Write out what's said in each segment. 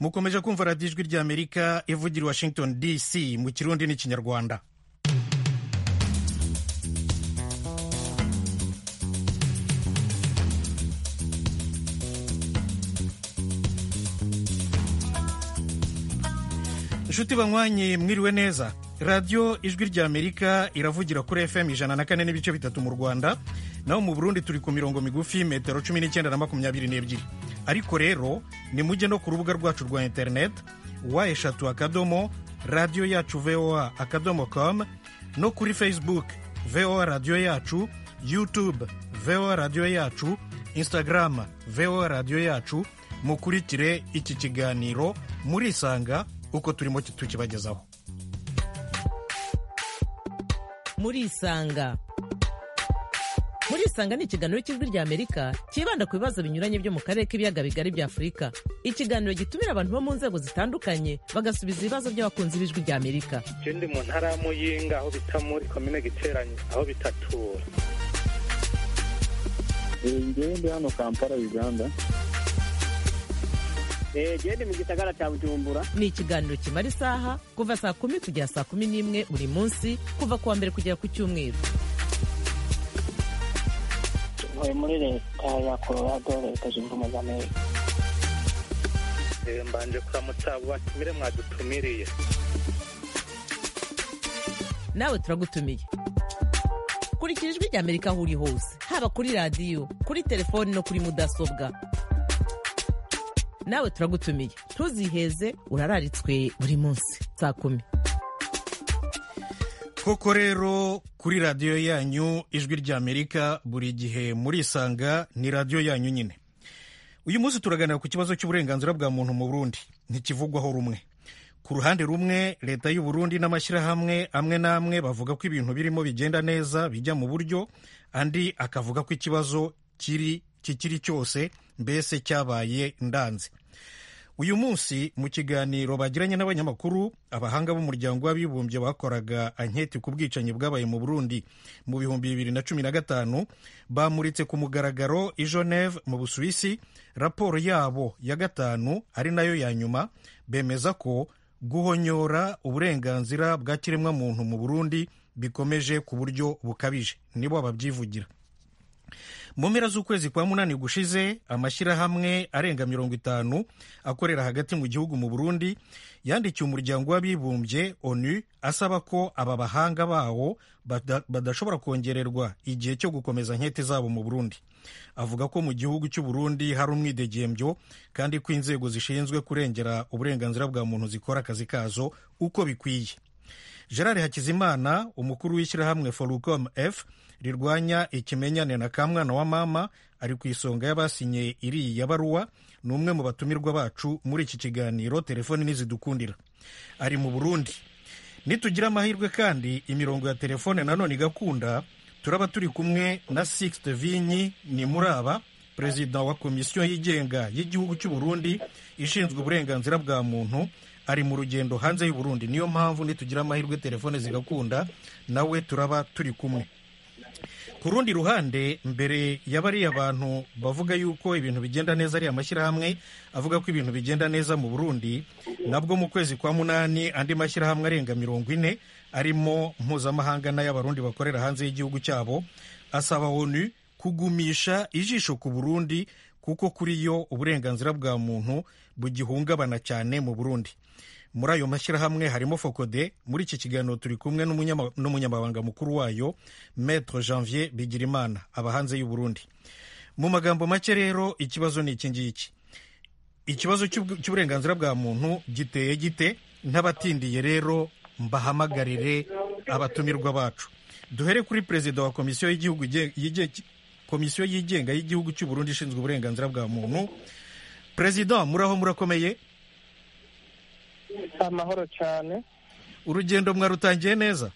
mukomeje kumva radiyo ijwi ry'amerika ivugira i washington dc mu kirundi n'ikinyarwanda inshuti banywanyi mwiriwe neza radiyo ijwi ry'amerika iravugira kuri fm ijana na kane n'ibice bitatu mu rwanda naho mu burundi turi ku mirongo migufi metero cumi n'icyenda na makumyabiri n'ebyiri ariko rero nimujye no ku rubuga rwacu rwa interineti wa eshatu akadomo radiyo yacu voa akadomo com no kuri facebook voa radiyo yacu youtube voa radiyo yacu instagram voa radiyo yacu mukurikire iki kiganiro murisanga uko turimo tukibagezaho murisanga murisanga ni ikiganiro cy'ijwi ry'amerika cyibanda ku bibazo binyuranye byo mu karere k'ibiyaga bigari bya afurika ikiganiro gitumira abantu bo mu nzego zitandukanye bagasubiza ibibazo by'abakunzi b'ijwi ry'amerika icyo ndi mu ntara ya muyinga aho bita muri komine giteranye aho bitatura ngewe ndi hano kampala uganda gende mu gisagara cya bujumbura ni ikiganiro kimara isaha kuva saa kumi kugera saa kumi n'imwe buri munsi kuva ku wa mbere kugera ku cyumweru ntuye muri leta ya colorado leta zunze ubumwe za amerika mbanje kuramutsa abo batumire mwadutumiriye nawe turagutumiye kurikira ijwi ry'amerika aho uri hose haba kuri radiyo kuri telefoni no kuri mudasobwa nawe turagutumiye ntuziheze urararitswe buri munsi saa kumi koko rero kuri radiyo yanyu ijwi ry'amerika buri gihe murisanga ni radiyo yanyu nyine uyu munsi turaganira ku kibazo cy'uburenganzira bwa muntu mu burundi ntikivugwaho rumwe ku ruhande rumwe leta y'u Burundi n'amashyirahamwe amwe n'amwe bavuga ko ibintu birimo bigenda neza bijya mu buryo andi akavuga ko ikibazo kiri kikiri cyose mbese cyabaye ndanze uyu munsi mu kiganiro bagiranye n'abanyamakuru abahanga b'umuryango w'abibumbye bakoraga anketi ku bwicanyi bwabaye mu burundi mu bihumbi bibiri na cumi na gatanu bamuritse ku mugaragaro i geneve mu busuwisi raporo yabo ya gatanu ari nayo ya nyuma bemeza ko guhonyora uburenganzira bwa kiremwamuntu mu burundi bikomeje ku buryo bukabije nibo babyivugira mu mpera z'ukwezi kwa munani gushize amashyirahamwe arenga mirongo itanu akorera hagati mu gihugu mu burundi yandikiye umuryango w'abibumbye onu asaba ko aba bahanga bawo badashobora kongererwa igihe cyo gukomeza nkete zabo mu burundi avuga ko mu gihugu cy'u Burundi hari umwidegembyo kandi ko inzego zishinzwe kurengera uburenganzira bwa muntu zikora akazi kazo uko bikwiye gerard hakizimana umukuru w'ishyirahamwe forucom f rirwanya ikimenyane na kamwana wa mama ari ku isonga y'abasinye iriya baruwa ni umwe mu batumirwa bacu muri iki kiganiro telefoni nizidukundira ari mu burundi nitugira amahirwe kandi imirongo ya telefone nanone igakunda turaba turi kumwe na sixte vinyi ni muri aba perezida wa komisiyo yigenga y'igihugu cy'u Burundi ishinzwe uburenganzira bwa muntu ari mu rugendo hanze y'u Burundi niyo mpamvu nitugira amahirwe telefone zigakunda nawe turaba turi kumwe ku rundi ruhande mbere ya bariya bantu bavuga yuko ibintu bigenda neza ari amashyirahamwe avuga ko ibintu bigenda neza mu burundi nabwo mu kwezi kwa munani andi mashyirahamwe arenga mirongo ine arimo mpuzamahanga n'ay'abarundi bakorera hanze y'igihugu cyabo asaba onu kugumisha ijisho ku burundi kuko kuri yo uburenganzira bwa muntu bugihungabana cyane mu burundi muri ayo mashyirahamwe harimo fokode muri iki kiganiro turi kumwe n'umunyamabanga mukuru wayo maître janvier bigirimana aba hanze y'u Burundi mu magambo make rero ikibazo ni iki ngiki ikibazo cy'uburenganzira bwa muntu giteye gite ntabatindiye rero mbahamagarire abatumirwa bacu duhere kuri perezida wa komisiyo y'igihugu komisiyo yigenga y'igihugu cy'u Burundi ishinzwe uburenganzira bwa muntu perezida muraho murakomeye amahoro cyane urugendo mwarutangiye neza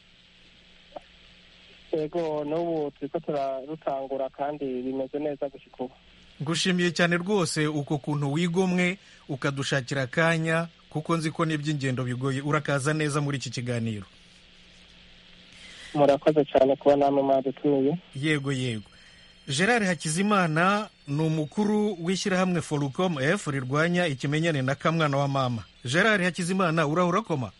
yego n'ubu turi ko turarutangura kandi bimeze neza gushyika ubu ngushimiye cyane rwose uko kuntu wigomwe ukadushakira akanya kuko nzi ko n'iby'ingendo bigoye urakaza neza muri iki kiganiro murakoze cyane kuba namwe mwadutumiye yego yego gerard hakizimana ni umukuru w'ishyirahamwe forucom f rirwanya ikimenyane na kamwana wa mama gerard hakizimana urahura koma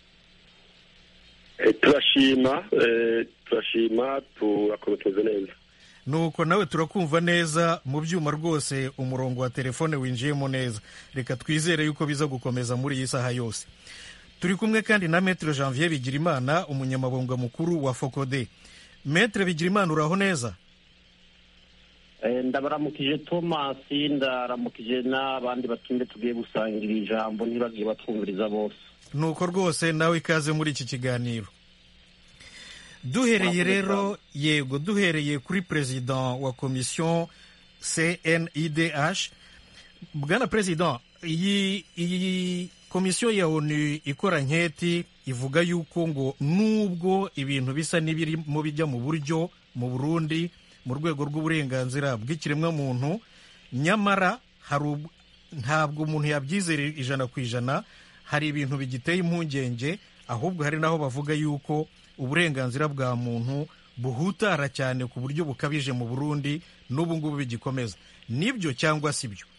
Eh, turashima eh, turashima turakomeza tumeze neza nuko nawe turakumva neza mu byuma rwose umurongo wa telefone winjiyemo neza reka twizere yuko biza gukomeza muri iyi saha yose turi kumwe kandi na metre janvier bigirimana umunyamabanga mukuru wa fokode metre bigirimana uraho neza Eh, ndabaramukije thomas ndaramukije n'abandi batumire tugiye gusangira ijambo ntibagiye batwumviriza bose nuko rwose nawe ikaze muri iki kiganiro duhereye rero yego duhereye kuri perezida wa komisiyo cnidh bwana perezida iyi iyi komisiyo ya onu ikora nketi ivuga yuko ngo nubwo ibintu bisa n'ibirimo bijya mu buryo mu burundi mu rwego rw'uburenganzira bw'ikiremwamuntu nyamara hari ub- ntabwo umuntu yabyizera ijana ku ijana hari ibintu bigiteye impungenge ahubwo hari n'aho bavuga yuko uburenganzira bwa muntu buhutara cyane ku buryo bukabije mu burundi n'ubu ngubu bigikomeza nibyo cyangwa si byo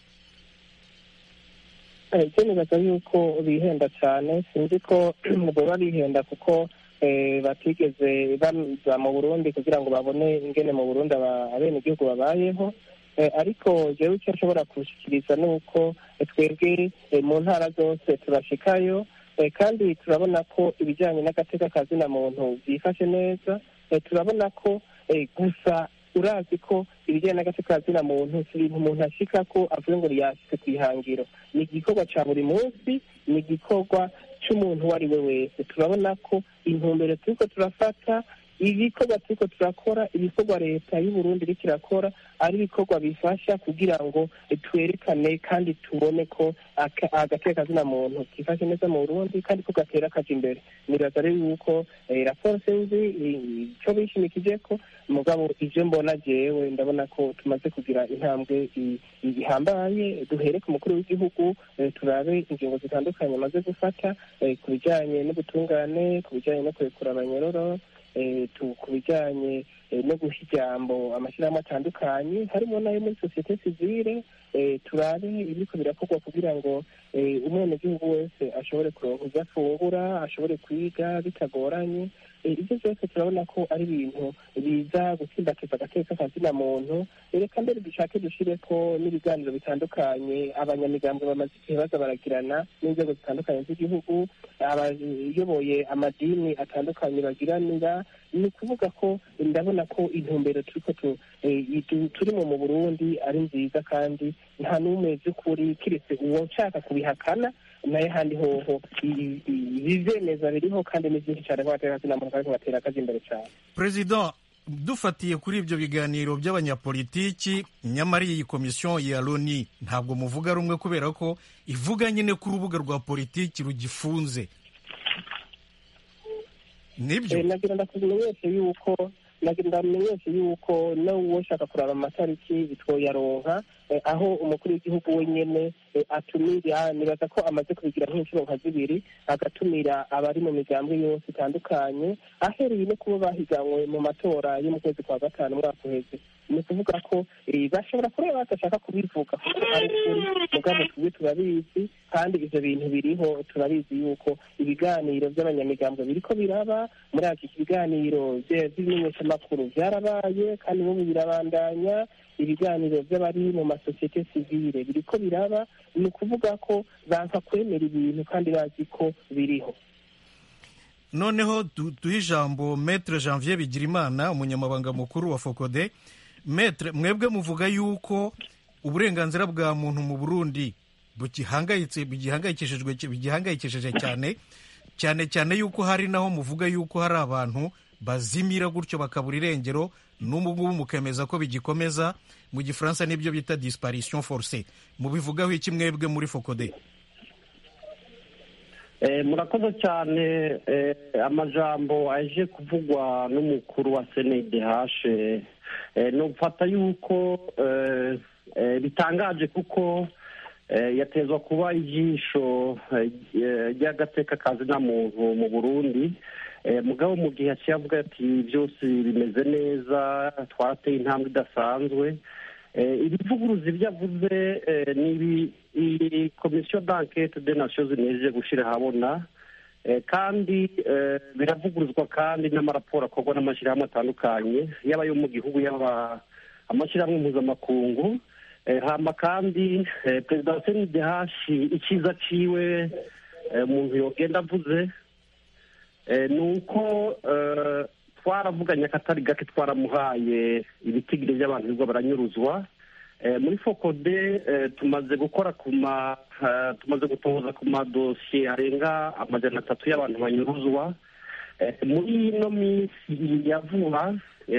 icyo nibaza yuko bihenda cyane sinzi ko baba bihenda kuko eh, batigeze baza mu burundi kugira ngo babone ingene mu burundi aba- abenegihugu babayeho Eh, ariko jewe icyo nshobora kushikiriza ni uko eh, twebwe eh, mu ntara zose turashikayo eh, kandi turabona ko ibijyanye n'agateka kazina muntu byifashe neza Eh, turabona ko eh, gusa urazi ko ibijyanye n'agateka kazina muntu si ibintu umuntu ashika ko avuga ngo yashyize ku ihangiro ni igikorwa cya buri munsi ni igikorwa cy'umuntu uwo ari we wese turabona ko intumbero turiko turafata ibikorwa turiko turakora ibikorwa leta y'uburundi iriko irakora ari ibikorwa bifasha kugira ngo eh, twerekane kandi tubone ko aka- agateka kazina muntu kifashe neza mu burundi kandi ko gatera kaja imbere nibaza rero yuko eh, raporo sinzi eh, ico bishimikije ko mugabo ivyo mbona jewe ndabona ko tumaze kugira intambwe i- i- ihambaye duhere ku mukuru w'igihugu eh, turabe ingingo zitandukanye amaze gufata eh, ku bijanye n'ubutungane ku bijanye no kurekura abanyororo eh, tu- ku bijanye eh, no guha ijambo amashyirahamwe atandukanye harimo n'ayo muri sosiyete sivile eh, turabe ibiriko birakorwa kugira ngo eh, umwenegihugu wese ashobore kuronka ivyo afungura ashobore kwiga bitagoranye Eh, ibyo byose turabona ko ari ibintu biza gutsindakiza agateka kazina muntu Eh, reka mbere dushake dushire ko n'ibiganiro bitandukanye abanyamigambwe bamaze igihe baza baragirana n'inzego zitandukanye z'igihugu abayoboye amadini atandukanye bagiranira ni ukuvuga ko ndabona ko intumbero turiko tu- eh, idu- turimo mu burundi ari nziza kandi nta n'umwe by'ukuri kiretse uwo nshaka kubihakana naye handi hoho i- i- ibizemeza biriho kandi ni byinshi cyane nk'abatera kazina muntu kandi batera akazi imbere cyane perezida dufatiye kuri ibyo biganiro by'abanyapolitiki nyamara iyi komisiyo ya loni ntabwo muvuga rumwe kubera ko ivuga nyine ko urubuga rwa politiki rugifunze nibyo Eh, nagira ndakumenyeshe yuko nagira ndamenyeshe yuko n'uwo ushaka kuraba amatariki twoyaronka eh, aho umukuru w'igihugu wenyene eh, atumira nibaza ko amaze kubigira nk'inshuro nka zibiri agatumira abari mu migambwe yose itandukanye ahereye no kuba bahiganwe mu matora yo mu kwezi kwa gatanu umwaka uheze ni ukuvuga ko eh, bashobora kureba badashaka kubivuga kuko ari ukuri mugabo tubwe turabizi kandi ivyo bintu biriho turabizi yuko ibiganiro by'abanyamigambwe biriko biraba muri iki biganiro vye- vy'ibimenyeshamakuru vyarabaye kandi n'ubu birabandanya ibiganiro by'abari mu masosiyete sivile biriko biraba ni ukuvuga ko banka kwemera ibintu kandi bazi ko biriho noneho du- duhe ijambo metre janvier bigirimana umunyamabanga mukuru wa fokode metre mwebwe muvuga yuko uburenganzira bwa muntu mu burundi bugihangayitse bigihangayikishijwe bigihangayikishije cyane cyane cyane yuko hari naho muvuga yuko hari abantu bazimira gutyo bakabura irengero n'ubu ngubu mukemeza ko bigikomeza mu gifaransa nibyo bita disparition forcée mubivugaho iki mwebwe muri fokode Eh, murakoze cyane eh, amajambo aje kuvugwa n'umukuru wa cndh eh, nufata yuko eh, eh, bitangaje kuko eh, yatezwa kuba ijisho eh, ry'agateka kazina muntu mu burundi mugabo mu gihe yaciye avuga ati byose bimeze neza twateye intambwe idasanzwe ibivuguruzi ibyo avuze ni komisiyo d'enquête de nations unies gushyira ahabona kandi biravuguruzwa kandi n'amaraporo akorwa n'amashyirahamwe atandukanye yaba ayo mu gihugu yaba amashyirahamwe mpuzamakungu hama kandi perezida wa senidehashi icyiza ciwe umuntu yogenda avuze ni uko twaravuganye akatari gake twaramuhaye ibitigiri by'abantu birirwa baranyuruzwa muri fokode tumaze gukora ku ma tumaze gutoza ku madosiye arenga amajana atatu y'abantu banyuruzwa muri ino minsi ya vuba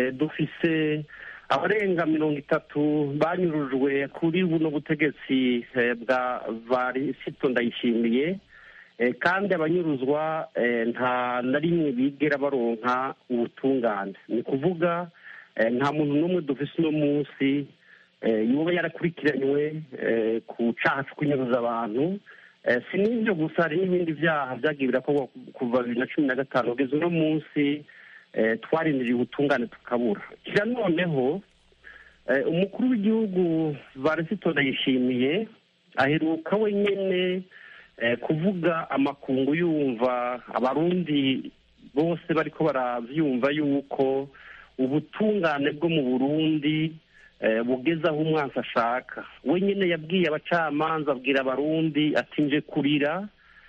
dufise abarenga mirongo itatu banyurujwe kuri buno butegetsi bwa varisito ndayishimiye kandi abanyuruzwa nta na rimwe bigera baronka ubutungane ni ukuvuga nta muntu n'umwe dufise uno munsi yuba yarakurikiranywe ku cyaha cyo kunyuruza abantu si n'ibyo gusa hari n'ibindi byaha byagiye birakorwa kuva bibiri na cumi na gatanu kugeza uno munsi twarindiriye ubutungane tukabura kira noneho umukuru w'igihugu varisito ndayishimiye aheruka wenyine kuvuga amakungu yumva abarundi bose bariko baravyumva yuko ubutungane bwo mu burundi bugeze aho umwansi ashaka wenyine yabwiye abacamanza abwira abarundi ati nje kurira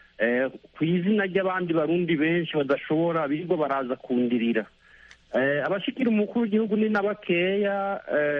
ku izina ry'abandi barundi benshi badashobora birirwa baraza kundirira abashikira umukuru w'igihugu ni na bakeya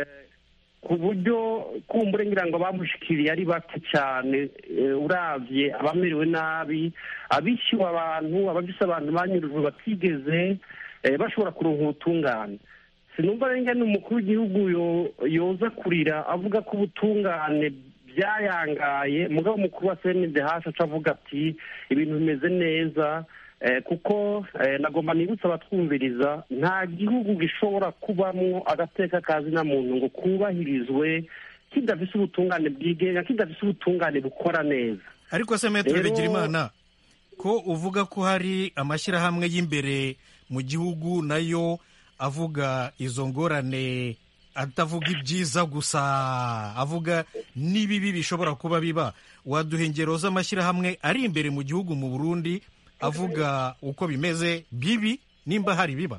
ku buryo kumbure ngira ngo bamushikiriye ari bake cyane uravye abamerewe nabi abishyuwe abantu abafise abantu banyurujwe batigeze bashobora kuronka ubutungane sinumva rero ni umukuru w'igihugu yoza kurira avuga ko ubutungane byayangaye mugabo umukuru wa cndh aca avuga ati ibintu bimeze neza kuko nagomba nibutsa abatwumviriza nta gihugu gishobora kubamo agateka kazi na muntu ngo kubahirizwe kidafise ubutungane bwigenga kidafise ubutungane bukora neza ariko se metero bigirimana ko uvuga ko hari amashyirahamwe y'imbere mu gihugu nayo avuga izo ngorane atavuga ibyiza gusa avuga n'ibibi bishobora kuba biba waduha ingero z'amashyirahamwe ari imbere mu gihugu mu burundi avuga uko bimeze bibi nimba hari biba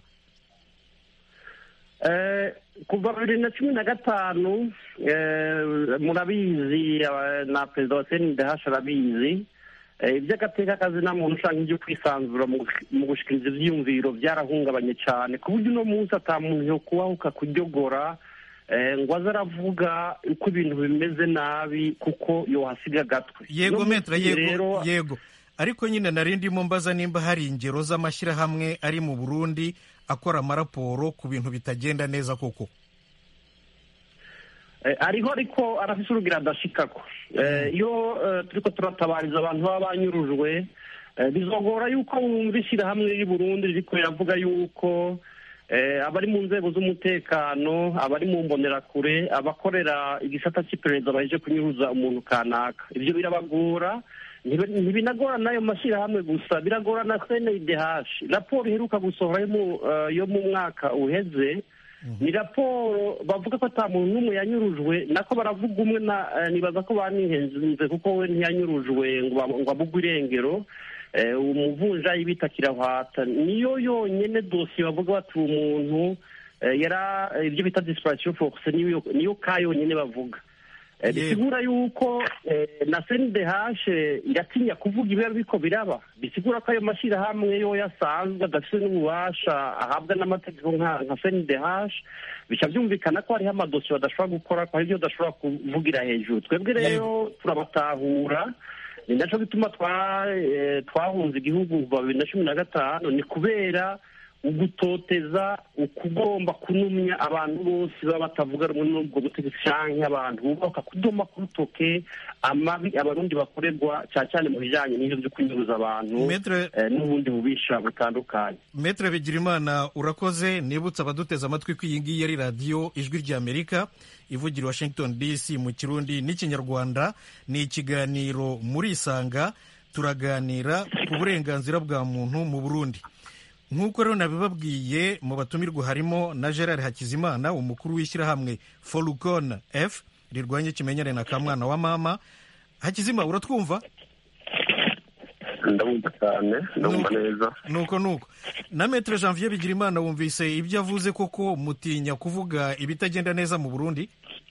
kuva bibiri na cumi na gatanu murabizi na perezida wa cndh arabizi iby'agateka kazi nta muntu ushaka ibyo kwisanzura mu gushikiriza ibyiyumviro byarahungabanye cyane ku buryo uno munsi ata muntu yo kubahuka kuryogora ngo aze aravuga uko ibintu bimeze nabi kuko yohasiga agatwe yego metra yego yego ariko nyine nari ndimo mbaza nimba hari ingero z'amashyirahamwe ari mu burundi akora amaraporo ku bintu bitagenda neza koko ariho ariko arafise urugira adashikako iyo turiko turatabariza abantu baba banyurujwe bizogora yuko wumva ishyirahamwe riri burundi ririko riravuga yuko abari mu nzego z'umutekano abari mu mbonerakure abakorera igisata cy'iperereza baheje kunyuruza umuntu kanaka ibyo birabagora ntibinagora n'ayo mashyirahamwe gusa biragora na cndh raporo iheruka gusohora yo mu mwaka uheze ni raporo bavuga ko ata muntu n'umwe yanyurujwe nako baravuga umwe nibaza ko banihenze kuko we ntiyanyurujwe ngo abugwe irengero umuvunjayi bita kirahwata niyo yonyine dosiye bavuga bati uwo muntu yara ibyo bita disipurasiyo fokuse niyo ka yonyine bavuga bisigura yuko na cndh iratinya kuvuga ibiba biko biraba bisigura ko ayo mashyirahamwe yo yasanzwe adafite n'ububasha ahabwa n'amategeko nka cndh bica byumvikana ko hariho amadosiye badashobora gukora ko hari ibyo badashobora kuvugira hejuru twebwe rero turabatahura ni nacyo bituma twahunze igihugu kuva bibiri na cumi na gatanu ni kubera ugutoteza ukugomba kunumya abantu bose baba batavuga rumwe n'ubwo butegetsi cyangwa abantu bubaka kudoma ku rutoke amabi abarundi bakorerwa cyane cyane mu bijyanye n'ibyo byo kunyuruza abantu n'ubundi bubisha butandukanye metere bigirimana urakoze nibutse abaduteze amatwi ko iyi ngiyi ari radiyo ijwi ry'amerika ivugira washington dc mu kirundi n'ikinyarwanda ni ikiganiro muri isanga turaganira ku burenganzira bwa muntu mu burundi nk'uko rero nabibabwiye mu batumirwa harimo na gerard hakizimana umukuru w'ishyirahamwe forukon f rirwanya ikimenyane na kamwana wa mama hakizima uratwumva ndabumva cyane ndabumva neza nuko nuko na metero janvier bigirimana wumvise ibyo avuze koko mutinya kuvuga ibitagenda neza mu burundi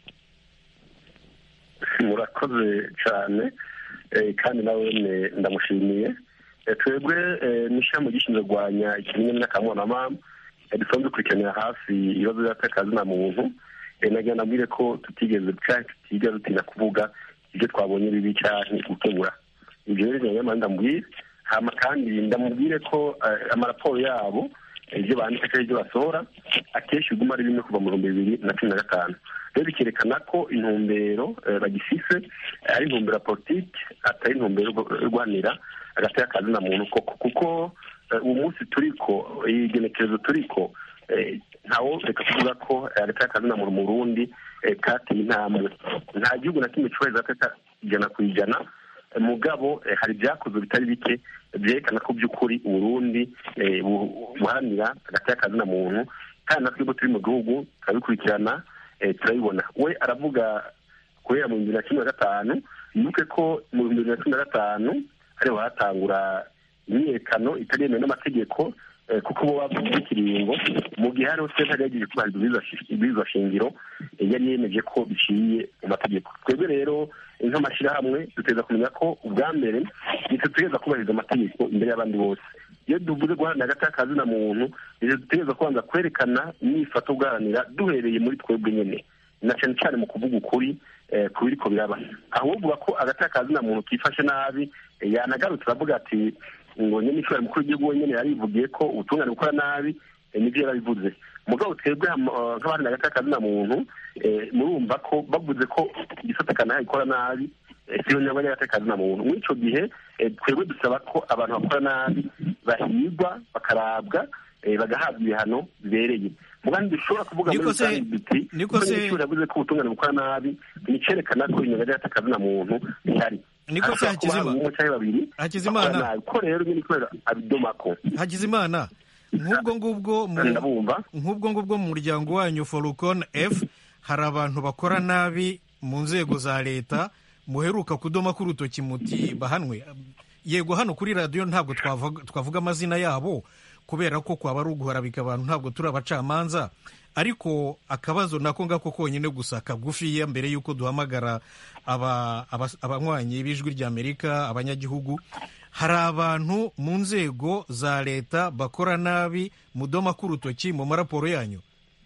murakoze cyane eh, kandi nawe ne- ndamushimiye Eh, twebwe eh, n'ishyirahamwe gishinzwe kurwanya ikimenyane n'akamwana mama eh, dusanzwe dukurikiranira hafi ibibazo by'akazi na muntu Eh, nagira nabwire ko tutigeze cyangwa tutigeze dutinya kuvuga ibyo twabonye bibi cyane gukemura ibyo rero nyamara ndamubwire hama kandi ndamubwire ko eh, amaraporo yabo eh, ibyo bandika cyangwa ibyo basohora akenshi biguma ari bimwe kuva mu bihumbi bibiri na cumi na gatanu rero bikerekana ko intumbero eh, bagifise eh, ari intumbero ya politiki atari intumbero yo- yo guhanira hagati y'akazi na muntu koko kuko eh, uwo munsi turiko iyi genekerezo turiko eh, ntawo reka kuvuga ko eh, hagati y'akazi na muntu mu burundi eh, kateye intambwe nta gihugu na kimwe cyubahiriza hagati ijana ku ijana Eh, mugabo eh, hari ibyakozwe bitari bike byerekana ko by'ukuri uburundi eh, bu- buharanira hagati y'akazi na muntu kandi natwe ubwo turi mu gihugu turabikurikirana eh, turabibona we aravuga guhera mu bihumbi bibiri na cumi na gatanu yibuke ko mu bihumbi bibiri na cumi na gatanu ariho hatangura imyiyerekano itaremewe n'amategeko eh, kuko bo bavuze ikiringo mu gihe hariho sentare yagiye kubahiriza ibwirizwa shingiro eh, yari yemeje ko biciye mu mategeko twebwe rero eh, nk'amashyirahamwe duteza kumenya ko ubwa mbere nitwe dutegereza kubahiriza amategeko imbere y'abandi bose iyo tuvuze guharanira hagati y'akazi na muntu nitwe dutegereza kubanza kwerekana imyifato guharanira duhereye muri twebwe nyine na cyane cyane mu kuvuga ukuri eh, ku biriko biraba aho uvuga ko hagati y'akazi na muntu kifashe nabi eh, yanagarutse aravuga ati ngo nyine ishobora mukuru w'igihugu wenyine yarivugiye ko ubutungane bukora nabi eh, nibyo yarabivuze mugabo twebwe ham- eh, nk'abandi hagati y'akazi na muntu eh, murumva ko bavuze ko igisata kanaka gikora nabi eh, siyo nyabwo hagati y'akazi na muntu muri ico gihe eh, twebwe dusaba ko abantu bakora nabi bahigwa bakarabwa eh, bagahabwa ibihano bibereye mugandi dushobora kuvuga muri Niko se- rusange duti niko se- umunyeshuri yavuze ko ubutungane bukora nabi nicerekana ko inyuma hagati y'akazi na muntu bihari Niko se Hashobora kuba hari Hakizima- umwe cyangwa babiri Hakizimana. bakora nabi. ko rero nyine kubera abidomako hakizimana nk'ubwo ngubwo mu ndabumva nk'ubwo ngubwo mu muryango wanyu forukon f hari abantu bakora nabi mu nzego za leta muheruka kudoma k'urutoki muti bahanwe yego hano kuri radiyo ntabwo twavuga twavuga amazina yabo kubera ko kwaba ari uguharabika abantu ntabwo turi abacamanza ariko akabazo nako ngako konyine gusa kagufiya mbere y'uko duhamagara aba- aba- abanywanyi b'ijwi ry'amerika abanyagihugu hari abantu mu nzego za leta bakora nabi mudoma k'urutoki mu maraporo yanyu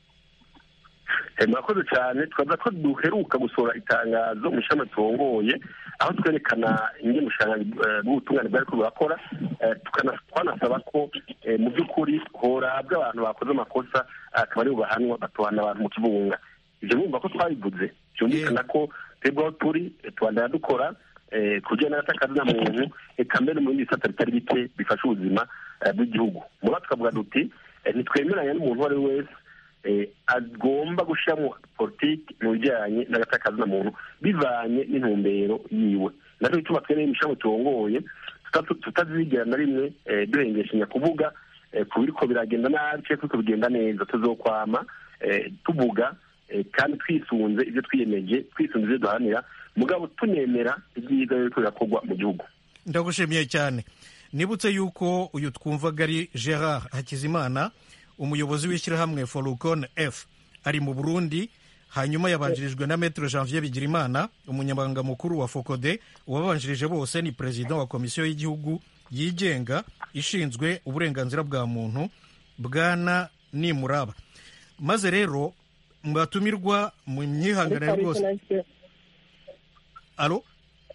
Eh, murakoze cyane twaza ko duheruka gusohora itangazo mu ishami turongoye aho twerekana ingene ubushakashatsi eh, bw'ubutungane bwari ko burakora eh, tukana- twanasaba ko eh, mu by'ukuri horabwa abantu bakoze amakosa akaba ari bubahanwa batohana abantu mu kibunga ibyo mwumva ko twabivuze byumvikana ko twebwe aho turi eh, tubandana dukora eh, ku bijyanye n'agatakazi na muntu eka mbere mu bindi bisata bitari bike bifasha ubuzima eh, bw'igihugu muri tukavuga duti eh, ntitwemeranya n'umuntu uwo ari we wese eh, agomba gushyiramo politiki mu bijyanye n'agatakazi na muntu bivanye n'intumbero yiwe nacyo gituma twene imishami turongoye tuta- tutazigera na rimwe eh, duhengeshanya kuvuga eh, ku biriko biragenda nabi cyangwa biriko bigenda neza tuzokwama eh, tuvuga eh, kandi twisunze ibyo twiyemeje twisunze ibyo duharanira mugabo tunemera ibyiza biriko birakorwa mu gihugu ndagushimiye cyane nibutse yuko uyu twumvaga ari gerard hakizimana umuyobozi w'ishyirahamwe forukon f ari mu burundi hanyuma yabanjirijwe na metero janvier bigirimana umunyamabanga mukuru wa fokode uwabanjirije bose ni perezida wa komisiyo y'igihugu yigenga ishinzwe uburenganzira bwa muntu bwana nimuraba maze rero mwatumirwa mu myihanganire rwose alo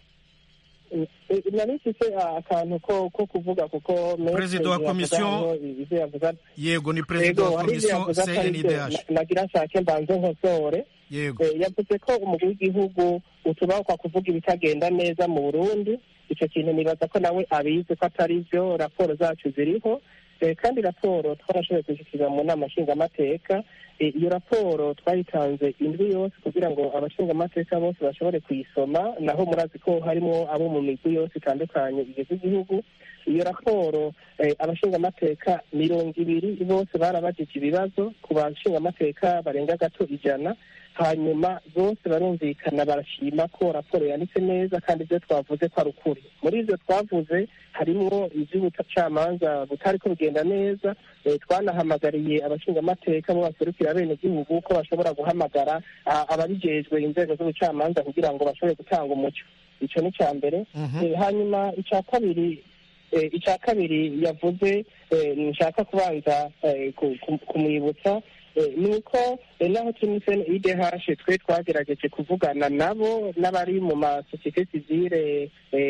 nari mfite akantu ko ko kuvuga kuko Perezida wa komisiyo- ivyo yavuga yego ni perezida yego wa hari ivyo komisiyo yavuze atari byo cndh nagira nshake mbanze nkosore yego Eh, yavuze ko umugwi w'igihugu utubakwa kuvuga ibitagenda neza mu burundi icyo kintu nibaza ko nawe abizi ko atari byo raporo zacu ziriho Eh, kandi raporo twarashoboye kuzishyira mu nama nshingamateka iyo raporo twayitanze indwi yose kugira ngo abashingamateka bose bashobore kuyisoma naho murazi ko harimo abo mu migwi yose itandukanye igize igihugu iyo raporo abashingamateka mirongo ibiri bose barabajije ibibazo ku bashingamateka barenga gato ijana hanyuma bose barumvikana barashima ko raporo yanditse neza kandi ibyo twavuze ko ari ukuri muri ibyo twavuze harimo iby'ubucamanza butari ko bugenda neza twanahamagariye abashingamateka bo baserukira bene gihugu ko bashobora guhamagara ababijejwe inzego z'ubucamanza kugira ngo bashobore gutanga umucyo icyo ni icya mbere hanyuma icya kabiri icya kabiri yavuze nshaka kubanza kumwibutsa ni uko naho turi muri sene idehashe twe twagerageje kuvugana nabo n'abari mu masosiyete sivire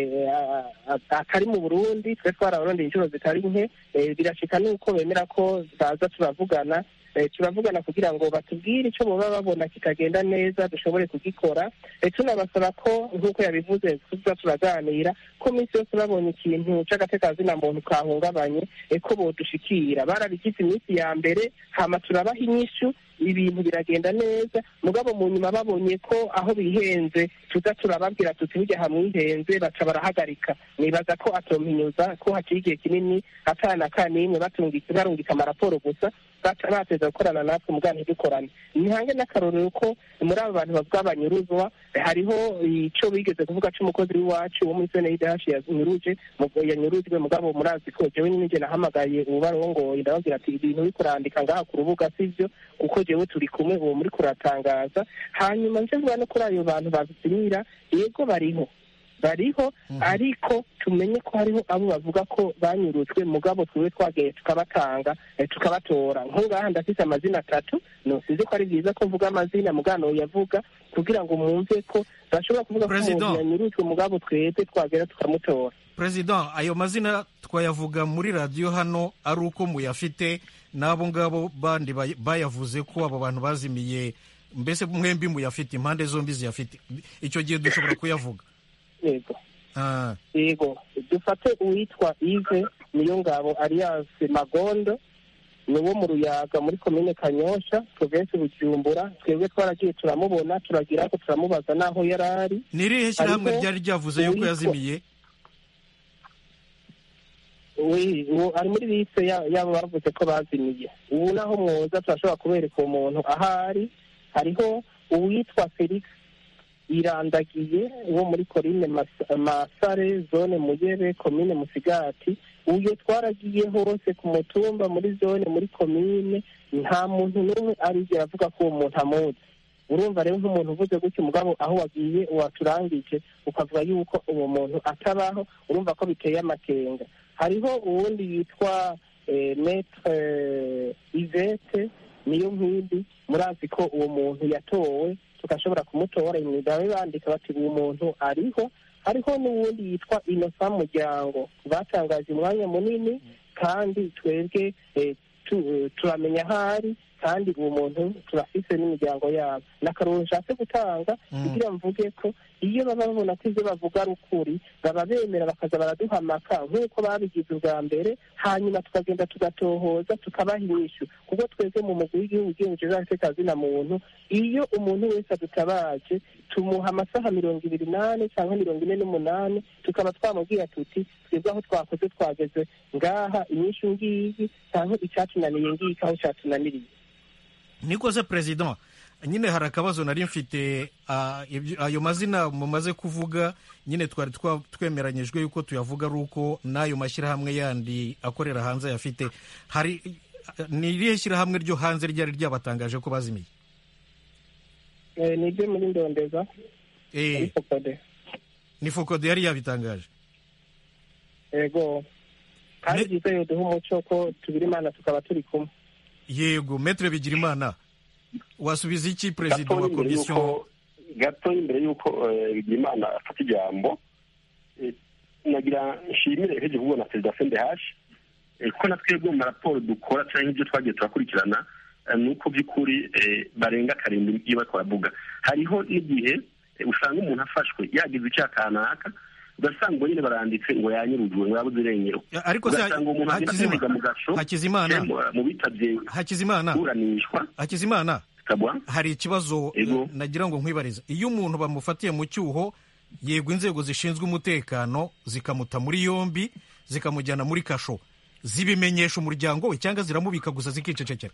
atari mu burundi twe twarabarondeye inshuro zitari nke birashika nuko bemera ko baza turavugana turavugana kugira ngo batubwire icyo baba babona kitagenda neza dushobore kugikora tunabasaba ko nk'uko yabivuze tuza turaganira ko iminsi yose babonye ikintu cy'agatekazina muntu kahungabanye ko bodushikira barabigize iminsi ya mbere hama turabaha inyishu ibintu biragenda neza mugabo mu nyuma babonye ko aho bihenze tuza turababwira tuti burya hamwihenze baca barahagarika nibaza ko atompinyuza ko hakiri igihe kinini atana kanimwe barungika amaraporo gusa bateza gukorana natwe mugana ntidukorane ntihange n'akarorero ko muri abo bantu bavuga banyuruzwa hariho icyo bigeze kuvuga cy'umukozi w'iwacu wo muri sene y'idahashi yanyuruje yanyurujwe mugabo murazi ko jewe nyine njye nahamagaye ubarongoye ndababwira ati ibintu uri kurandika ngaha ku rubuga sivyo kuko jewe turi kumwe uwo muri kuratangaza hanyuma nje vuga no kuri ayo bantu babisimira yego bariho bariho ariko tumenye ko hariho abo bavuga ko banyurujwe mugabo twiwe twagiye tukabatanga tukabatora nk'ungaha ndafite amazina atatu nosize ko ari byiza ko mvuga amazina mugano yavuga kugira ngo mwumve ko bashobora kuvuga ko umuntu yanyurujwe mugabo twebwe twagera tukamutora perezida ayo mazina twayavuga muri radiyo hano ari uko muyafite n'abo ngabo bandi bayavuze ko abo bantu bazimiye mbese mwembi muyafite impande zombi ziyafite icyo gihe dushobora kuyavuga yego yego dufate uwitwa ive niyo ngabo alliance magondo ni uwo mu ruyaga muri komine kanyosha provensi bujumbura twebwe twaragiye turamubona turagira ko turamubaza n'aho yari ari ni irihe shyirahamwe ryari ryavuze yuko yazimiye ari muri liste yabo bavuze ko bazimiye ubu naho mwoza turashobora kubereka uwo muntu ahari hariho uwitwa felix irandagiye wo muri korine masare zone muyebe komine musigati uyo twaragiye hose ku mutumba muri zone muri komine nta muntu n'umwe arigera avuga ko uwo muntu amuzi urumva rero nk'umuntu uvuze gutya umugabo aho wagiye waturangije ukavuga yuko uwo muntu atabaho urumva ko biteye amakenga hariho uwundi yitwa metre ivete niyo nkindi murazi ko uwo muntu yatowe tugashobora kumutora imigabo bandika bati uwo muntu ariho hariho n'uwundi yitwa inosa muryango batangaje umwanya munini kandi twebwe turamenya aho ari kandi uwo muntu turafise n'imiryango yabo ni akaruru nshatse gutanga kugira mvuge ko iyo baba babona ko ibyo bavuga ari ukuri baba bemera bakaza baraduhamaka nk'uko babigize ubwa mbere hanyuma tukagenda tugatohoza tukabaha inyishu kuko twebwe mu mugwi w'igihugu ugenje z'agatekazina muntu iyo umuntu wese adutabaje tumuha amasaha mirongo ibiri n'ane cyangwa mirongo ine n'umunani tukaba twamubwira tuti twebwe aho twakoze twageze ngaha inyishu ngiyi cyangwa icyatunaniye ngiki aho cyatunaniriye nikoze perezida nyine hari akabazo nari mfite ayo mazina mumaze kuvuga nyine twari twemeranyijwe yuko tuyavuga ari uko n'ayo mashyirahamwe yandi akorera hanze ayafite hari ni irihe shyirahamwe ryo hanze ryari ryabatangaje ko bazimiye ni ibyo muri ndondeza ni fokode yari yabitangaje yego kandi byiza yuduha umuco ko tubiri imana tukaba turi kumwe yego metere bigirimana wasubiza iki perezida wa komisiyo gato imbere y'uko bigirimana afata ijambo nagira nshimire heje kuvuga na perezida sende hashi kuko na twebwe mu maraporo dukora cyangwa ibyo twagiye turakurikirana ni uko by'ukuri barenga karindwi iyo bariko baravuga hariho n'igihe usanga umuntu afashwe yagize icyaha kanaka ugasanga ngo nyine baranditse ngo yanyurujwe ngo yabuze irengero ariko se ugasanga umuntu agenda Hakizima- kwiga mu gasho Hakizimana eh, mu bitabye Hakizimana kuburanishwa Hakizimana kabwa hari ikibazo Ego. eh, nagira ngo nkwibarize iyo umuntu bamufatiye mu cyuho yego inzego zishinzwe umutekano zikamuta muri yombi zikamujyana muri kasho zibimenyesha umuryango we cyangwa ziramubika gusa zikicecekera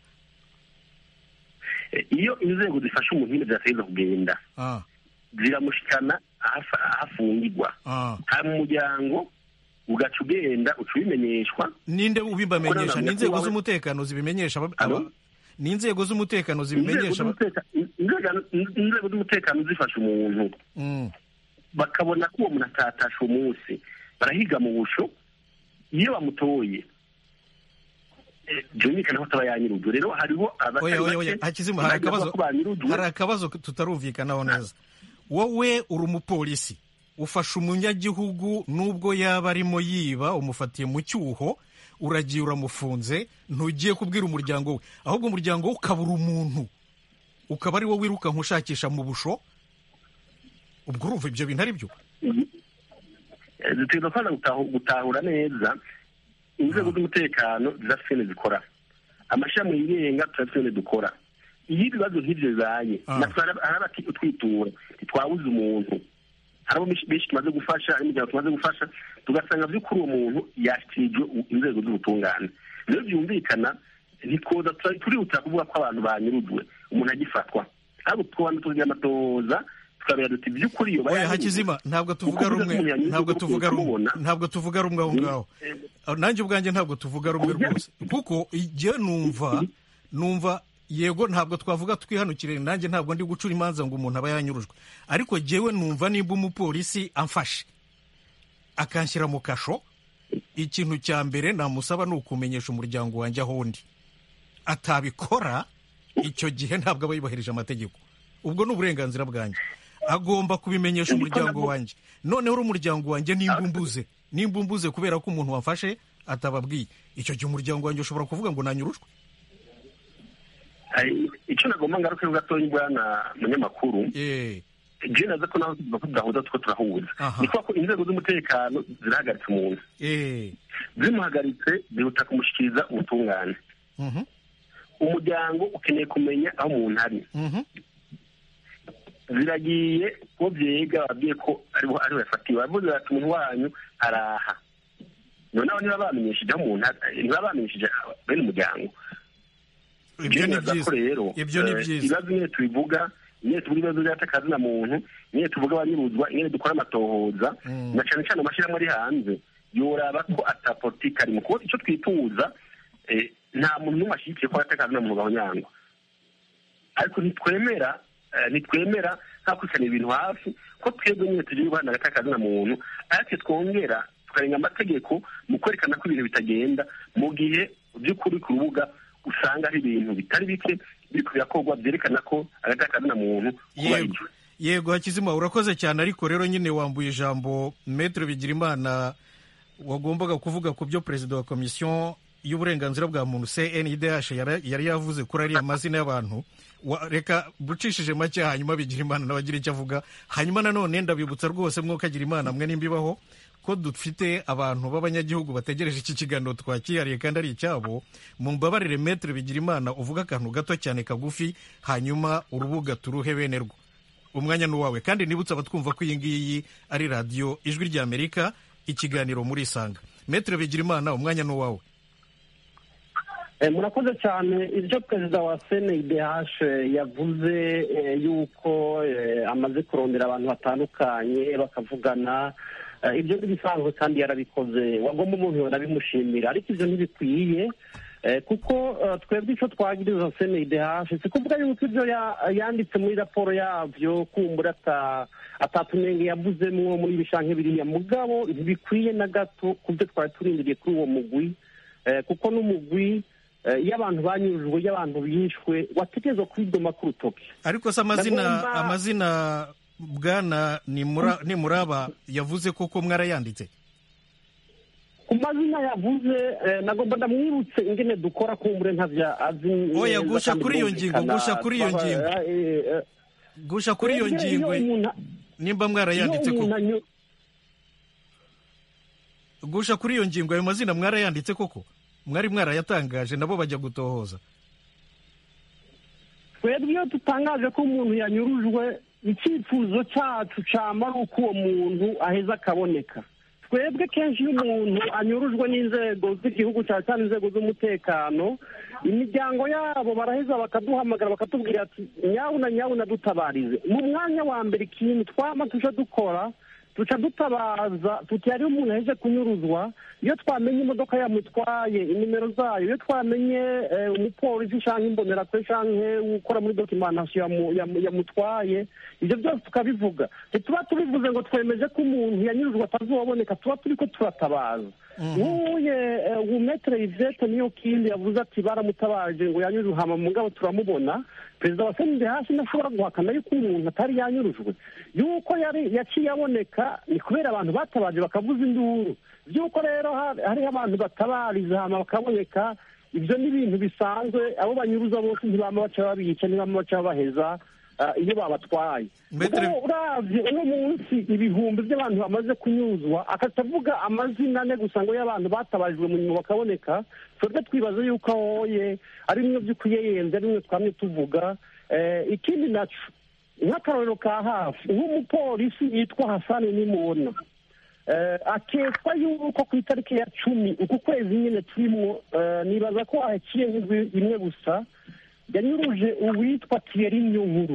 Eh, iyo inzego zifashe umuntu nyine zirategereza kugenda ah, ziramushikana ahafa- ahafungirwa ah. hari mu muryango ugaca ugenda uca ubimenyeshwa ninde ubibamenyesha Kuko ni na- inzego wawe- z'umutekano zibimenyesha aba- Alo? aba- ni inzego z'umutekano inzego zibimenyesha aba- z'umuteka- inzego- inzego z'umutekano zifashe umuntu Mm, bakabona ko uwo muntu atatashe umunsi barahiga mu busho iyo bamutoye eh, byumvikana ko ataba yanyirujwe rero hariho abatari oya oya oya bake hakizima hari bagira akabazo ko banyirujwe hari akabazo tutarumvikanaho neza wowe uri umupolisi ufashe umunyagihugu nubwo yaba arimo yiba umufatiye mu cyuho uragiye uramufunze ntugiye kubwira umuryango we ahubwo umuryango we ukabura umuntu ukaba ari wo wirukanka ushakisha mu busho ubwo urumva ibyo bintu ari byo Eh, dutegereza kwanza gutahu- gutahura neza inzego z'umutekano zirafite ibintu zikora amashami yigenga turafite ibintu dukora iyo ibibazo nk'ibyo bibaye Ah. natwe hari hari abatwitura ntitwabuze umuntu hari abo benshi benshi tumaze gufasha hari imiryango tumaze gufasha tugasanga by'ukuri uwo muntu yashyikirijwe u- inzego z'ubutungane rero byumvikana ntitwoza tura- turihutira kuvuga ko abantu banyurujwe umuntu agifatwa ahubwo tukabanza tukagira amatohoza tukabera duti by'ukuri iyo oya bayanyurujwe, hakizima ntabwo tuvuga Kuko rumwe umuntu yanyuze ntabwo kuri tuvuga rumwe kumubona. ntabwo tuvuga rumwe aho ngaho Ah, nanjye ubwanjye ntabwo tuvuga rumwe rwose kuko igihe numva numva yego ntabwo twavuga twihanukire nanjye ntabwo ndi gucura imanza ngo umuntu aba yanyurujwe ariko jyewe numva nimba umupolisi amfashe akanshyira mu kasho ikintu cya mbere namusaba ni ukumenyesha umuryango wanjye aho undi atabikora icyo gihe ntabwo aba yubahirije amategeko ubwo ni uburenganzira bwanjye agomba kubimenyesha umuryango wanjye noneho uri umuryango wanjye nimba umbuze nimba umbuze kubera ko umuntu wafashe atababwiye icyo gihe umuryango wanjye ushobora kuvuga ngo nanyurujwe hari icyo nagomba ngarukeho gatoya bwana munyamakuru Eh, je naza ko naho tuvuga ko tudahuza two turahuza Aha. ni kuba ko inzego z'umutekano zirahagaritse umuntu eh, zimuhagaritse zihuta kumushyikiriza ubutungane mhm, umuryango ukeneye kumenya aho umuntu ari mhm, ziragiye ko byega babwiye ko ariho ariho yafatiwe baravuze bati umuntu wanyu araha noneho niba bamenyesheje aho umuntu ari niba bamenyesheje bene umuryango ibyo ni Byemeza ko byiza rero ibyo ni eh, byiza ibibazo nyine tubivuga nyine tuvuga ibibazo by'atakazi na muntu nyine tuvuga abanyuruzwa nyine dukora amatohoza Mm. na cyane cyane amashyirahamwe ari hanze yoraba ko ata politiki arimo kuko icyo twifuza eh, nta muntu n'umwe ashyigikiye ko atakazi na muntu gahonyangwa ariko ntitwemera eh, ntitwemera nta kurikirana ibintu hafi ko twebwe nyine tugiye guhana agatakazi na muntu ariko twongera tukarenga amategeko mu kwerekana ko ibintu bitagenda mu gihe by'ukuri ku rubuga usanga hari ibintu bitari bike biri birakorwa byerekana ko agatakazi na muntu yego kubahirijwe yego hakizima urakoze cyane ariko rero nyine wambuye ijambo metero bigirimana wagombaga kuvuga ku byo perezida wa komisiyo y'uburenganzira bwa muntu cndh yara- yari yavuze kuri ariya mazina y'abantu Wa- reka bucishije make hanyuma bigira imana nawe agira icyo avuga hanyuma nanone ndabibutsa rwose mwuka agira imana mwe nimba ibaho ko dufite abantu b'abanyagihugu bategereje iki kiganiro twakihariye kandi ari icyabo mu mbabarire metero bigira imana uvuga akantu gato cyane kagufi hanyuma urubuga turuhe bene rwo umwanya ni uwawe kandi nibutse abatwumva ko iyi ngiyi ari radiyo ijwi ry'amerika ikiganiro muri isanga metero bigira imana umwanya ni uwawe Eh, murakoze cyane ibyo perezida wa cndh yavuze eh, yuko eh, amaze kurondera abantu batandukanye bakavugana eh, ibyo ntibisanzwe kandi yarabikoze wagomba umuntu yonabimushimira ariko ibyo ntibikwiye eh, kuko eh, twebwe icyo twagiriza cndh si kuvuga yuko ibyo ya- yanditse muri raporo yabyo kumbura ata atatunenge yavuzemwo muri bishanke biriya mugabo ntibikwiye na gato ku byo twari turindiriye kuri uwo mugwi Eh, kuko n'umugwi eh, iyo abantu banyujijwe iyo abantu bishwe wategerezwa kwidoma ku rutoki ariko se amazina Ndagomba- amazina bwana nimura nimuraba yavuze koko mwarayanditse ku mazina yavuze eh, nagomba ndamwibutse ingene dukora kumbure ntavya azi Oya, neza gusha kandi kuri iyo birumvikana. ngingo, gusha kuri iyo Twaba- ngingo. eh, eh, gusha kuri iyo twebwe ngingo iyo umuntu- nimba iyo mwarayanditse umuntu koko anyu- gusha kuri iyo ngingo ayo mazina mwarayanditse koko mwari mwarayatangaje nabo bajya gutohoza twebwe iyo dutangaje ko umuntu yanyurujwe icyifuzo cyacu cyama ari uko uwo muntu aheza akaboneka twebwe kenshi iyo umuntu anyurujwe n'inzego z'igihugu cyane cyane inzego z'umutekano imiryango yabo baraheza bakaduhamagara bakatubwira ati nyabuna nyabuna dutabarize mu mwanya wa mbere ikintu twama tuje dukora duca dutabaza tuti hariho umuntu aheje kunyuruzwa iyo twamenye imodoka yamutwaye inimero zayo iyo twamenye eh, umupolisi cyangwa imbonerakure cyangwa ukora muri dokimantation yamu- yamu- yamutwaye ibyo byose tukabivuga ntituba tubivuze ngo twemeje ko umuntu yanyurujwe atazoboneka tuba turi ko turatabaza nk'uye umetere ivete niyo kindi yavuze ati baramutabaje ngo yanyurujwe hama mu ngabo turamubona perezida wa senide hasi ntashobora guhakana yuko umuntu atari yanyurujwe yuko yari yaciye aboneka ni kubera abantu batabaje bakavuza induru by'uko rero hari- hariho abantu batabariza hama bakaboneka ibyo ni ibintu bisanzwe abo banyuruza bose ntibama baca babica ntibama baca babaheza ah, iyo babatwaye Maitre- Ubwo uravye uno munsi ibihumbi by'abantu bamaze kunyuzwa akatavuga amazina ane gusa ngo y'abantu batabarijwe mu nyuma bakaboneka twebwe twibaza yuko ahoye ari bimwe by'ukuyeyenze ari bimwe twamye tuvuga Eh, ikindi naco nk'akarorero ka hafi nk'umupolisi yitwa hasani nimubona Eh, akekwa yuko ku itariki ya cumi uku kwezi nyine turimo eh, nibaza ko haciye nk'indwi imwe gusa yanyuruje uwitwa Thierry Nyunkuru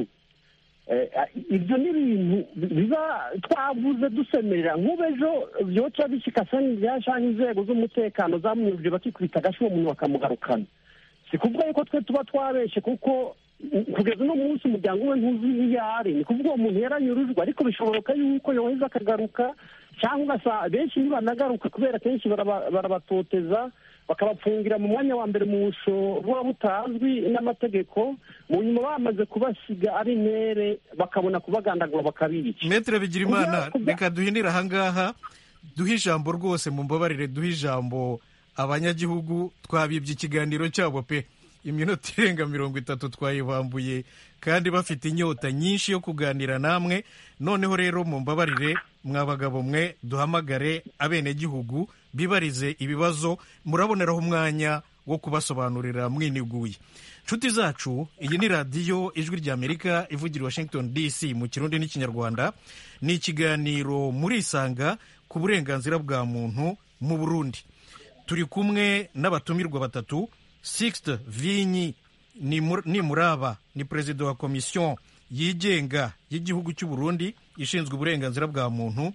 Eh, ibyo ni ibintu biba twavuze dusemerera nk'ubu ejo byoca bishika sani byashanga inzego z'umutekano zamunyuruje bakikubita agashi uwo muntu bakamugarukana si kuvuga yuko twe tuba twabeshe kuko mm, kugeza uno munsi umuryango we ntuzi iyo ari ni kuvuga uwo muntu yaranyurujwe ariko bishoboka yuko yoheza akagaruka cyangwa ugasa benshi ntibanagaruka kubera kenshi baraba- barabatoteza bakabapfungira mu mwanya wa mbere mu busho buba butazwi n'amategeko mu nyuma bamaze kubasiga ari intere bakabona kubagandagura bakabica metere bigirimana Kugira- kugira- reka duhinire ahangaha duhe ijambo rwose mu mbabarire duhe ijambo abanyagihugu twabibye ikiganiro cyabo pe iminota irenga mirongo itatu twayibambuye kandi bafite inyota nyinshi yo kuganira namwe noneho rero mu mbabarire mwa bagabo mwe duhamagare abenegihugu bibarize ibibazo muraboneraho umwanya wo kubasobanurira mwiniguye nshuti zacu iyi ni radiyo ijwi ry'amerika ivugira i washington dc mu kirundi n'ikinyarwanda ni ikiganiro murisanga ku burenganzira bwa muntu mu burundi turi kumwe n'abatumirwa batatu sixte vinyi Nimu- nimuraba ni perezida wa komisiyo yigenga y'igihugu cy'u burundi ishinzwe uburenganzira bwa muntu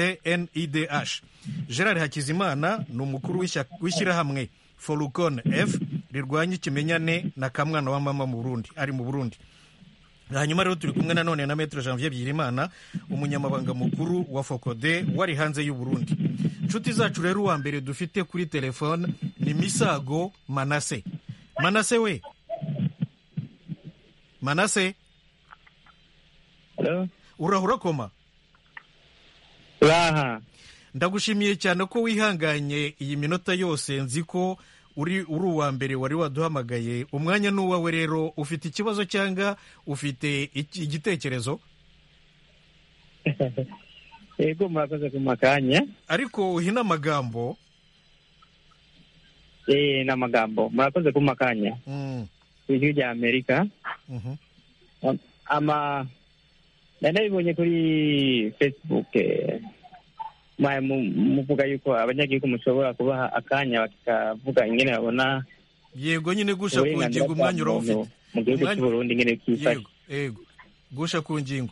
cnidh gerard hakizimana ni umukuru w'ishya- w'ishyirahamwe forukon f rirwanya ikimenyane na kamwana wa mama mu burundi ari mu burundi hanyuma rero turi kumwe nanone na metero janvier byirimana umunyamabanga mukuru wa fokode wari hanze y'u burundi inshuti zacu rero uwa mbere dufite kuri telefone ni misago manase manase we manase Hello? urahura koma Uraha. ndagushimiye cyane ko wihanganye iyi minota yose nzi ko uri uri uwa mbere wari waduhamagaye umwanya ni uwawe rero ufite ikibazo cyangwa ufite iki- igitekerezo Yego murakoze ku makanya. ariko uhina amagambo Eh n'amagambo. Murakoze ku makanya. Mm, Ijwi rya Amerika. mhm. Ama nanabibonye kuri Facebook eh, mwaye mu- muvuga yuko abanyagihugu mushobora kubaha akanya bakavuga ingene babona yego nyine gusha ku uburenganzira ngingo bwa umwanya urawufite muntu mu gihugu Umwanya- cy'u Burundi ingene kifashe. yego yego gusha ku ngingo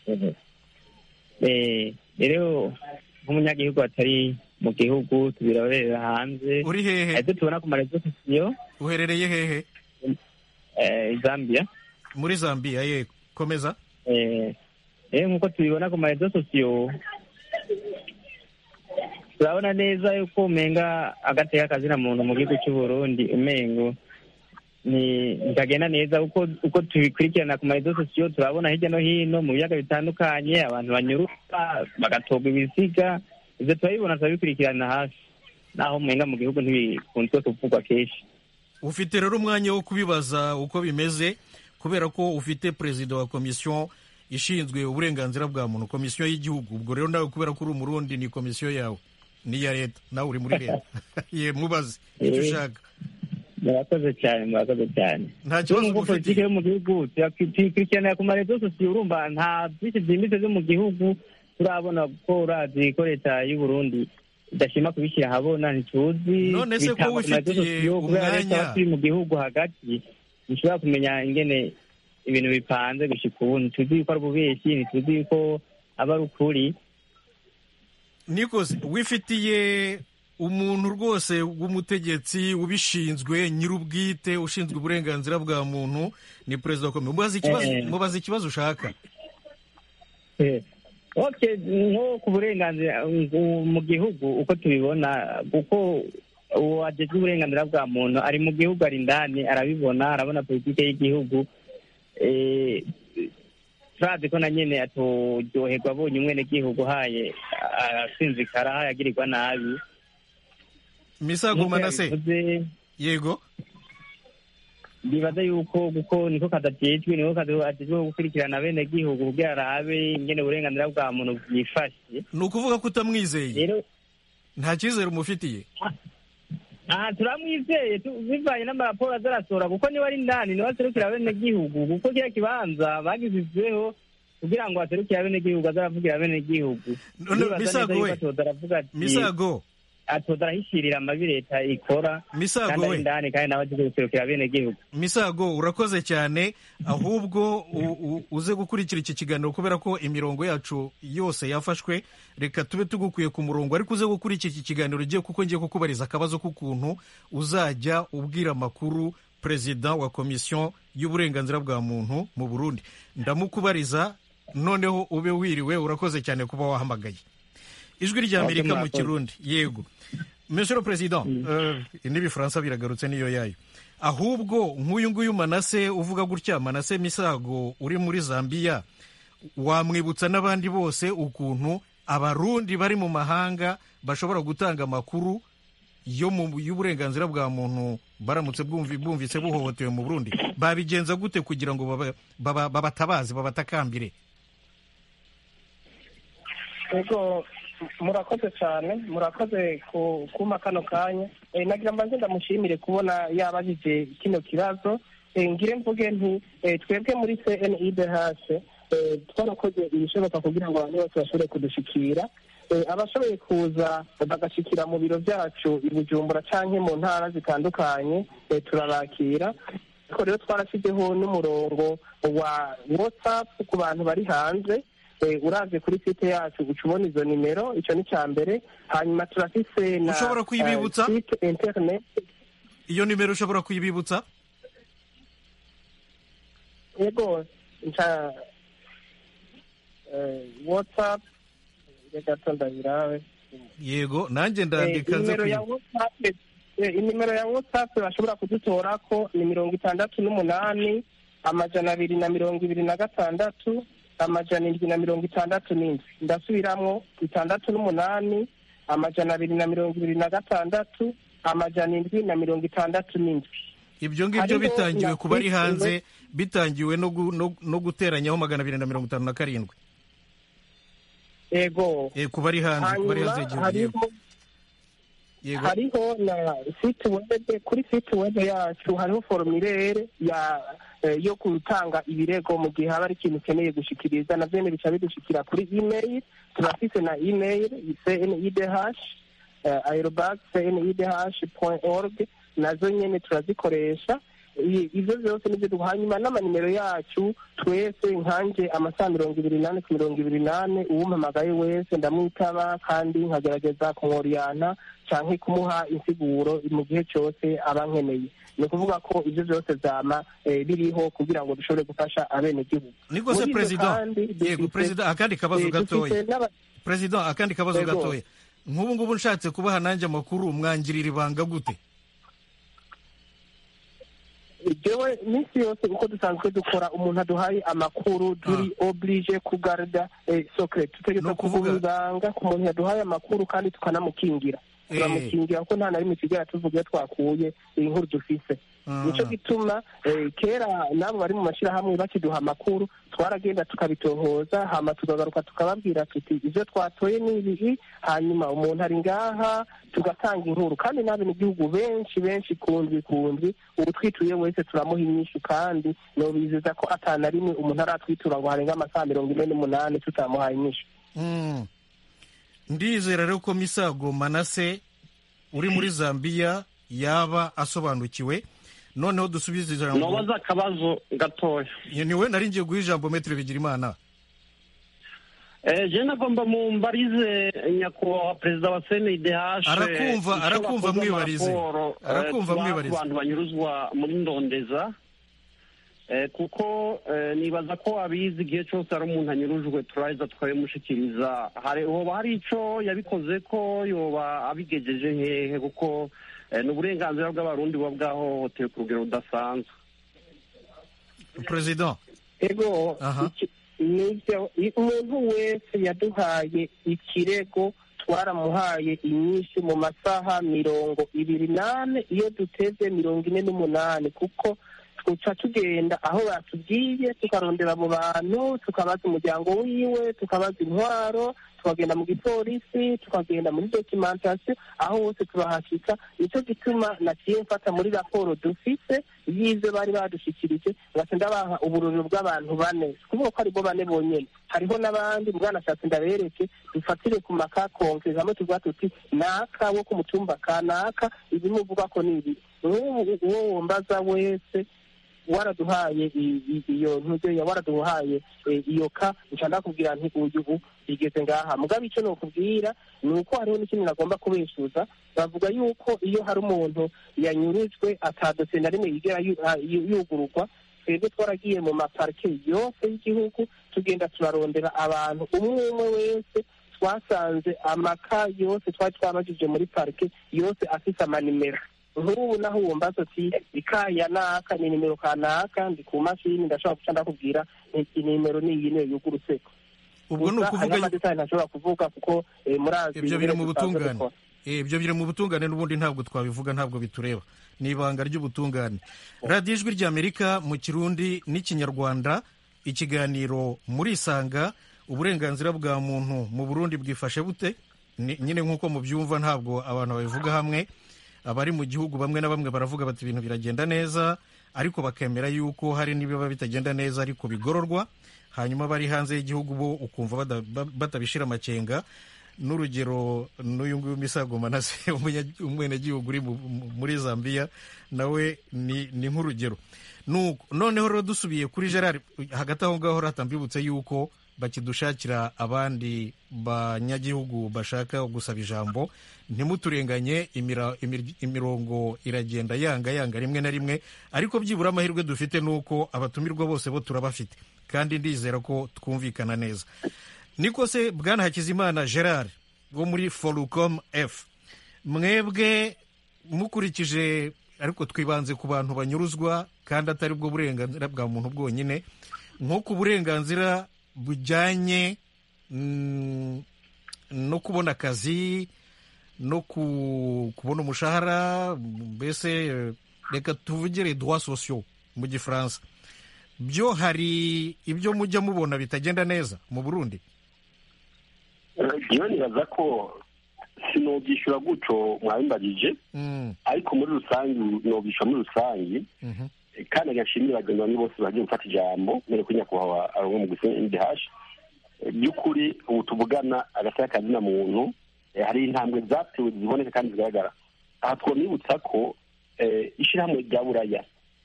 Eh, rero nk'umunyagihugu atari mu gihugu tubirorera hanze uri hehe ariko tubona ku marezo sosiyo uherereye hehe eh, Zambia muri zambia yego komeza eh, rero nk'uko tubibona ku marezo sosiyo turabona neza yuko umenga agateka akazina muntu mu gihugu cy'u Burundi umengo ni ntitagenda neza uko uko tubikurikirana ku marezo sosiyo turabona hirya no hino mu biyaga bitandukanye abantu banyuruka bagatorwa ibiziga ibyo turabibona turabikurikirana hafi naho umenga mu gihugu ntibikunzwe kuvugwa kenshi ufite rero umwanya wo kubibaza uko bimeze kubera ko ufite perezida wa komisiyo ishinzwe uburenganzira bwa muntu komisiyo y'igihugu ubwo rero nawe kubera ko uri umurundi ni komisiyo yawe ni iya leta nawe uri muri leta ye mubaze icyo Eh. ushaka murakoze cyane murakoze cyane nta kibazo nubwo politiki mufitiye yo mu gihugu tuyakurikiranira ku marezo sosiyo urumva nta byinshi byimbitse byo mu gihugu turabona ko urazi ko leta y'u Burundi idashima kubishyira ahabona ntituzi None se ko bitangwa ku marezo wifitiye sosiyo kubera leta umwanya- aba turi mu gihugu hagati ntishobora kumenya ingene ibintu bipanze gushika ubu ntituzi yuko ari ububeshyi ntituzi yuko aba ari ukuri nikoze wifitiye umuntu rwose w'umutegetsi ubishinzwe nyir'ubwite ushinzwe uburenganzira bwa muntu ni perezida wa komisiyo mubaze ikibazo Eh. mubaze ikibazo ushaka okay nko ku burenganzira uh, mu gihugu uko tubibona kuko uwajejwe uburenganzira bwa muntu ari mu gihugu ari indani arabibona arabona politike y'igihugu Eh, turazi ko na nyene atoryoherwa abonye umwenegihugu haye asinzikara haye agirirwa nabi misago manase yabivuze, yego bibaza yuko kuko niko kadajejwe niko kadajejwe gukurikirana bene gihugu kugira arabe ingene uburenganzira bwa muntu bwifashe ni ukuvuga ko utamwizeye rero nta cyizere umufitiye aha turamwizeye tu- bivanye n'amaraporo azarasora kuko niba ari indani niwe aserukira bene gihugu kuko kiriya kibanza bagizizweho kugira ngo aserukire bene gihugu azaravugira bene gihugu None, Misago we. atoza aravuga ati misago atoza arahishirira amabi leta ikora Misago kandi ari we. indani kandi nawe agiye guserukira bene gihugu misago urakoze cyane ahubwo u- u- uze gukurikira iki kiganiro kubera ko imirongo yacu yose yafashwe reka tube tugukuye ku murongo ariko uze gukurikira iki kiganiro ugiye kuko ngiye kukubariza akabazo k'ukuntu uzajya ubwira amakuru perezida wa komisiyo y'uburenganzira bwa muntu mu burundi ndamukubariza noneho ube wiriwe urakoze cyane kuba wahamagaye ijwi rya Okay, amerika mu murakoze. kirundi yego monsieur le président euh, n'ibifaransa biragarutse niyo yayo ahubwo nk'uyu nguyu manase uvuga gutya manase misago uri muri zambia wamwibutsa n'abandi bose ukuntu abarundi bari mu mahanga bashobora gutanga amakuru yo mu y'uburenganzira bwa muntu baramutse bwumvi- bumvise buhohotewe mu burundi babigenza gute kugira ngo baba- baba- babatabaze babatakambire ego murakoze cyane murakoze ku kuma kano kanya Eh, nagira mbanze ndamushimire kubona yabajije kino kibazo Eh, ngire mvuge nti eh, twebwe muri cnidh eh, twarakoze ibishoboka kugira ngo abantu bose bashobore kudushikira Eh, abashoboye kuza bagashikira mu biro byacu i bujumbura canke mu ntara zitandukanye eh, turabakira ariko rero twarashyizeho n'umurongo wa whatsapp ku bantu bari hanze Eh, uraje kuri site yacu uca ubona izo nimero icyo ni icya mbere hanyuma turafise na Ushobora kuyibibutsa? eh, site internet iyo nimero ushobora kuyibibutsa yego nca eh, whatsapp gato ndabirawe yego nanjye Eh, ndandika nze inimero ya kuyi- whatsapp eh, inimero ya whatsapp bashobora kudutorako ni mirongo itandatu n'umunani amajana abiri na mirongo ibiri na gatandatu amajana indwi na mirongo itandatu n'indwi ndasubiramwo itandatu n'umunani amajana abiri na mirongo ibiri na gatandatu amajana indwi na mirongo itandatu n'indwi ibyo ngibyo Hariho bitangiwe na ku bari Facebook. hanze bitangiwe no gu- no- no guteranyaho magana abiri na mirongo itanu na karindwi ego Eh, ku bari hanze ku bari hanze hanyuma y'igihugu yego hariho yego hariho na site web kuri site web yacu hariho formulaire ya eh, yo gutanga ibirego mu gihe haba ari ikintu ukeneye gushikiriza navyo nyene bica bidushikira kuri email turafise na email cnidh uh, aerobag cnidh org nazo nyene turazikoresha I- ivyo vyose nivyo duha hanyuma n'amanimero yacu twese nkanje amasaha mirongo ibiri nane ku mirongo ibiri nane uwumpamagaye wese ndamwitaba kandi nkagerageza kumworiyana canke kumuha insiguro mu gihe cyose aba nkeneye ni ukuvuga ko ivyo vyose vyama eh, biriho kugira ngo dushobore gufasha abenegihugu niko se Muri ivyo perezida kandi yego dufise- perezida akandi kabazo eh, dufise gatoya n'aba- perezida akandi kabazo Yego. gatoya nk'ubu ngubu nshatse kubaha nanjye amakuru mwangirira ibanga gute jewe minsi yose uko dusanzwe dukora umuntu aduhaye amakuru turi oblige kugarda eh, secret Ni tutegeza ukuvuga- kuguma ibanga ku muntu yaduhaye amakuru kandi tukanamukingira turamukingira kuko nta na rimwe kigera tuvuga iyo twakuye inkuru dufise nico gituma eh, kera nabo bari mu mashyirahamwe bakiduha amakuru twaragenda tukabitohoza hama tukagaruka tukababwira tuti ivyo twatoye ni ibihi hanyuma umuntu ari ngaha tugatanga inkuru kandi n'abenegihugu benshi benshi kundwi kundwi uwutwituye wese turamuha inyishu kandi nobizeza ko atana rimwe umuntu aratwitura ngo harenga amasaha mirongo ine n'umunani tutamuhaye inyishu Mm. ndizera rero ko misago manase uri muri zambiya yaba asobanukiwe noneho dusubize ijambo nobaza akabazo gatoya ni we nari ngiye guha ijambo metero bigira imana Eh, je nagomba mumbarize nyakubahwa perezida wa cndh Arakumva, arakumva mwibarize. Arakumva mwibarize. ku bantu banyuruzwa muri ndondeza Eh, kuko eh, nibaza ko abizi igihe cyose ari umuntu anyurujwe turaheza tukabimushikiriza hari hoba hari ico yabikoze ko yoba abigejeje hehe kuko eh, ni uburenganzira bw'abarundi buba bwahohotewe ku rugero rudasanzwe perezida ego Aha. iki- nivyo i- umuntu wese yaduhaye ikirego twaramuhaye inyinshi mu masaha mirongo ibiri n'ane iyo duteze mirongo ine n'umunani kuko tuca tugenda aho batubwiye tukarondera abo bantu tukabaza umuryango wiwe tukabaza intwaro tukagenda mu gipolisi tukagenda muri dokimentasiyo aho hose turahashika nicyo gituma naciye mfata muri raporo dufise y'ivyo bari badushikirije ngaca ndabaha ubururiro bw'abantu bane si kuvuga ko aribo bane bonyene hariho n'abandi bwanashatse ndabereke dufatire ku makakonke hamwe tuvuga tuti naka wo ku mutumba kanaka ibimuvuga ko ni ibi nk'ubu uwo wombaza wese waraduhaye i- i- iyo ntuzeya waraduhaye eh, iyo ka nca ndakubwira nti uyu ubu igeze ngaha mugabo icyo nokubwira ni uko hariho n'ikindi nagomba kubeshuza bavuga yuko iyo hari umuntu yanyurujwe atadose na rimwe yigera yu- ah, yu- yugururwa twebwe twaragiye mu maparike yose y'igihugu tugenda turarondera abantu umwe umwe wese twasanze amaka yose twari twabajije muri parike yose afise amanimero nk'ubu naho wumbaza ati ikaya naka ni nimero kanaka ndi ku mashini ndashobora guca ndakubwira nti nimero ni iyi niyo yugurutse ubwo ni Gusa ukuvuga hariho amadetayi ntashobora kuvuga kuko eh, murazi ibyo biri mu ingene dusanzwe butungane dukora. Eh, ibyo biri mu butungane n'ubundi ntabwo twabivuga ntabwo bitureba ni ibanga ry'ubutungane radiyo ijwi ry'amerika mu kirundi n'ikinyarwanda ikiganiro murisanga uburenganzira bwa muntu mu burundi bwifashe bute Ni- nyine nk'uko mubyumva ntabwo abantu babivuga hamwe abari mu gihugu bamwe na bamwe baravuga bati ibintu biragenda neza ariko bakemera yuko hari n'ibiba bitagenda neza ariko bigororwa hanyuma bari hanze y'igihugu bo ukumva bada- ba- batabishira amakenga n'urugero n'uyu nguyu misago manase umunya- umwenegihugu uri mu- mu- muri zambia nawe ni ni nk'urugero Nuko, noneho rero dusubiye kuri gerard hagati aho ngaho ratambibutse yuko bakidushakira abandi banyagihugu bashaka gusaba ijambo ntimuturenganye imira- imir- imirongo iragenda yanga yanga rimwe na rimwe ariko byibura amahirwe dufite ni uko abatumirwa bose bo turabafite kandi ndizera ko twumvikana neza niko se bwana hakizimana gerard wo muri forucom f mwebwe mukurikije ariko twibanze ku bantu banyuruzwa kandi atari bwo burenganzira bwa muntu bwonyine nko ku burenganzira bujyanye mm, no kubona akazi no ku- kubona umushahara mbese eh, reka tuvugire droit sociaux mu gifaransa byo hari ibyo mujya mubona bitagenda neza mu burundi iyo nibaza ko sinobyishyura gutyo mwabimbagije Mm, ariko muri rusange nobyishyura muri rusange mhm. kandi agashimira bagenzi banjye bose bagiye gufata ijambo mbere ko nyakubahwa arangwa mu gusinya indihashi by'ukuri ubu tuvugana agateka kazina muntu eh, hari intambwe zatewe ziboneka kandi zigaragara aha twamwibutsa ko eh, ishyirahamwe rya buraya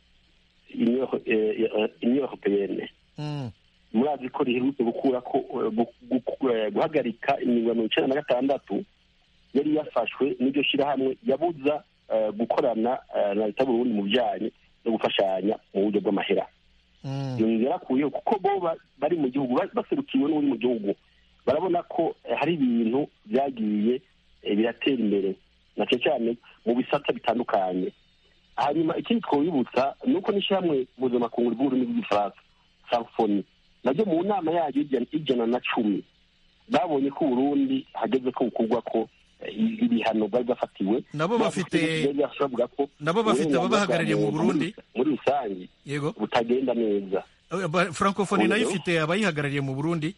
union européenne Mm, murazi ko riherutse gukura ko eh, gu- gu- eh, guhagarika ingingo ya mirongo icyenda na gatandatu yari yafashwe n'iryo shyirahamwe yabuza eh, gukorana eh, na leta y'uburundi mu bijyanye no gufashanya mu buryo bw'amahera mm, iyo ngingo yarakuyeho kuko bo ba- bari mu gihugu ba- baserukiwe n'uri mu gihugu barabona ko eh, hari ibintu byagiye eh, biratera imbere na cyane cyane mu bisata bitandukanye hanyuma ikindi twabibutsa ni uko n'ishyirahamwe mpuzamakungu ry'ururimi rw'igifaransa samfoni naryo mu nama yaryo y'ijana- y'ijana na cumi babonye ko uburundi hageze ko bukorwa ko eh, ibihano bari bafatiwe Nabo bafite- bavuga ko nabo bafite uburenganzira ababahagarariye bwa mu muntu Burundi? muri rusange yego butagenda neza Eh, ba- francophonie nayo Oyo. ifite abayihagarariye mu burundi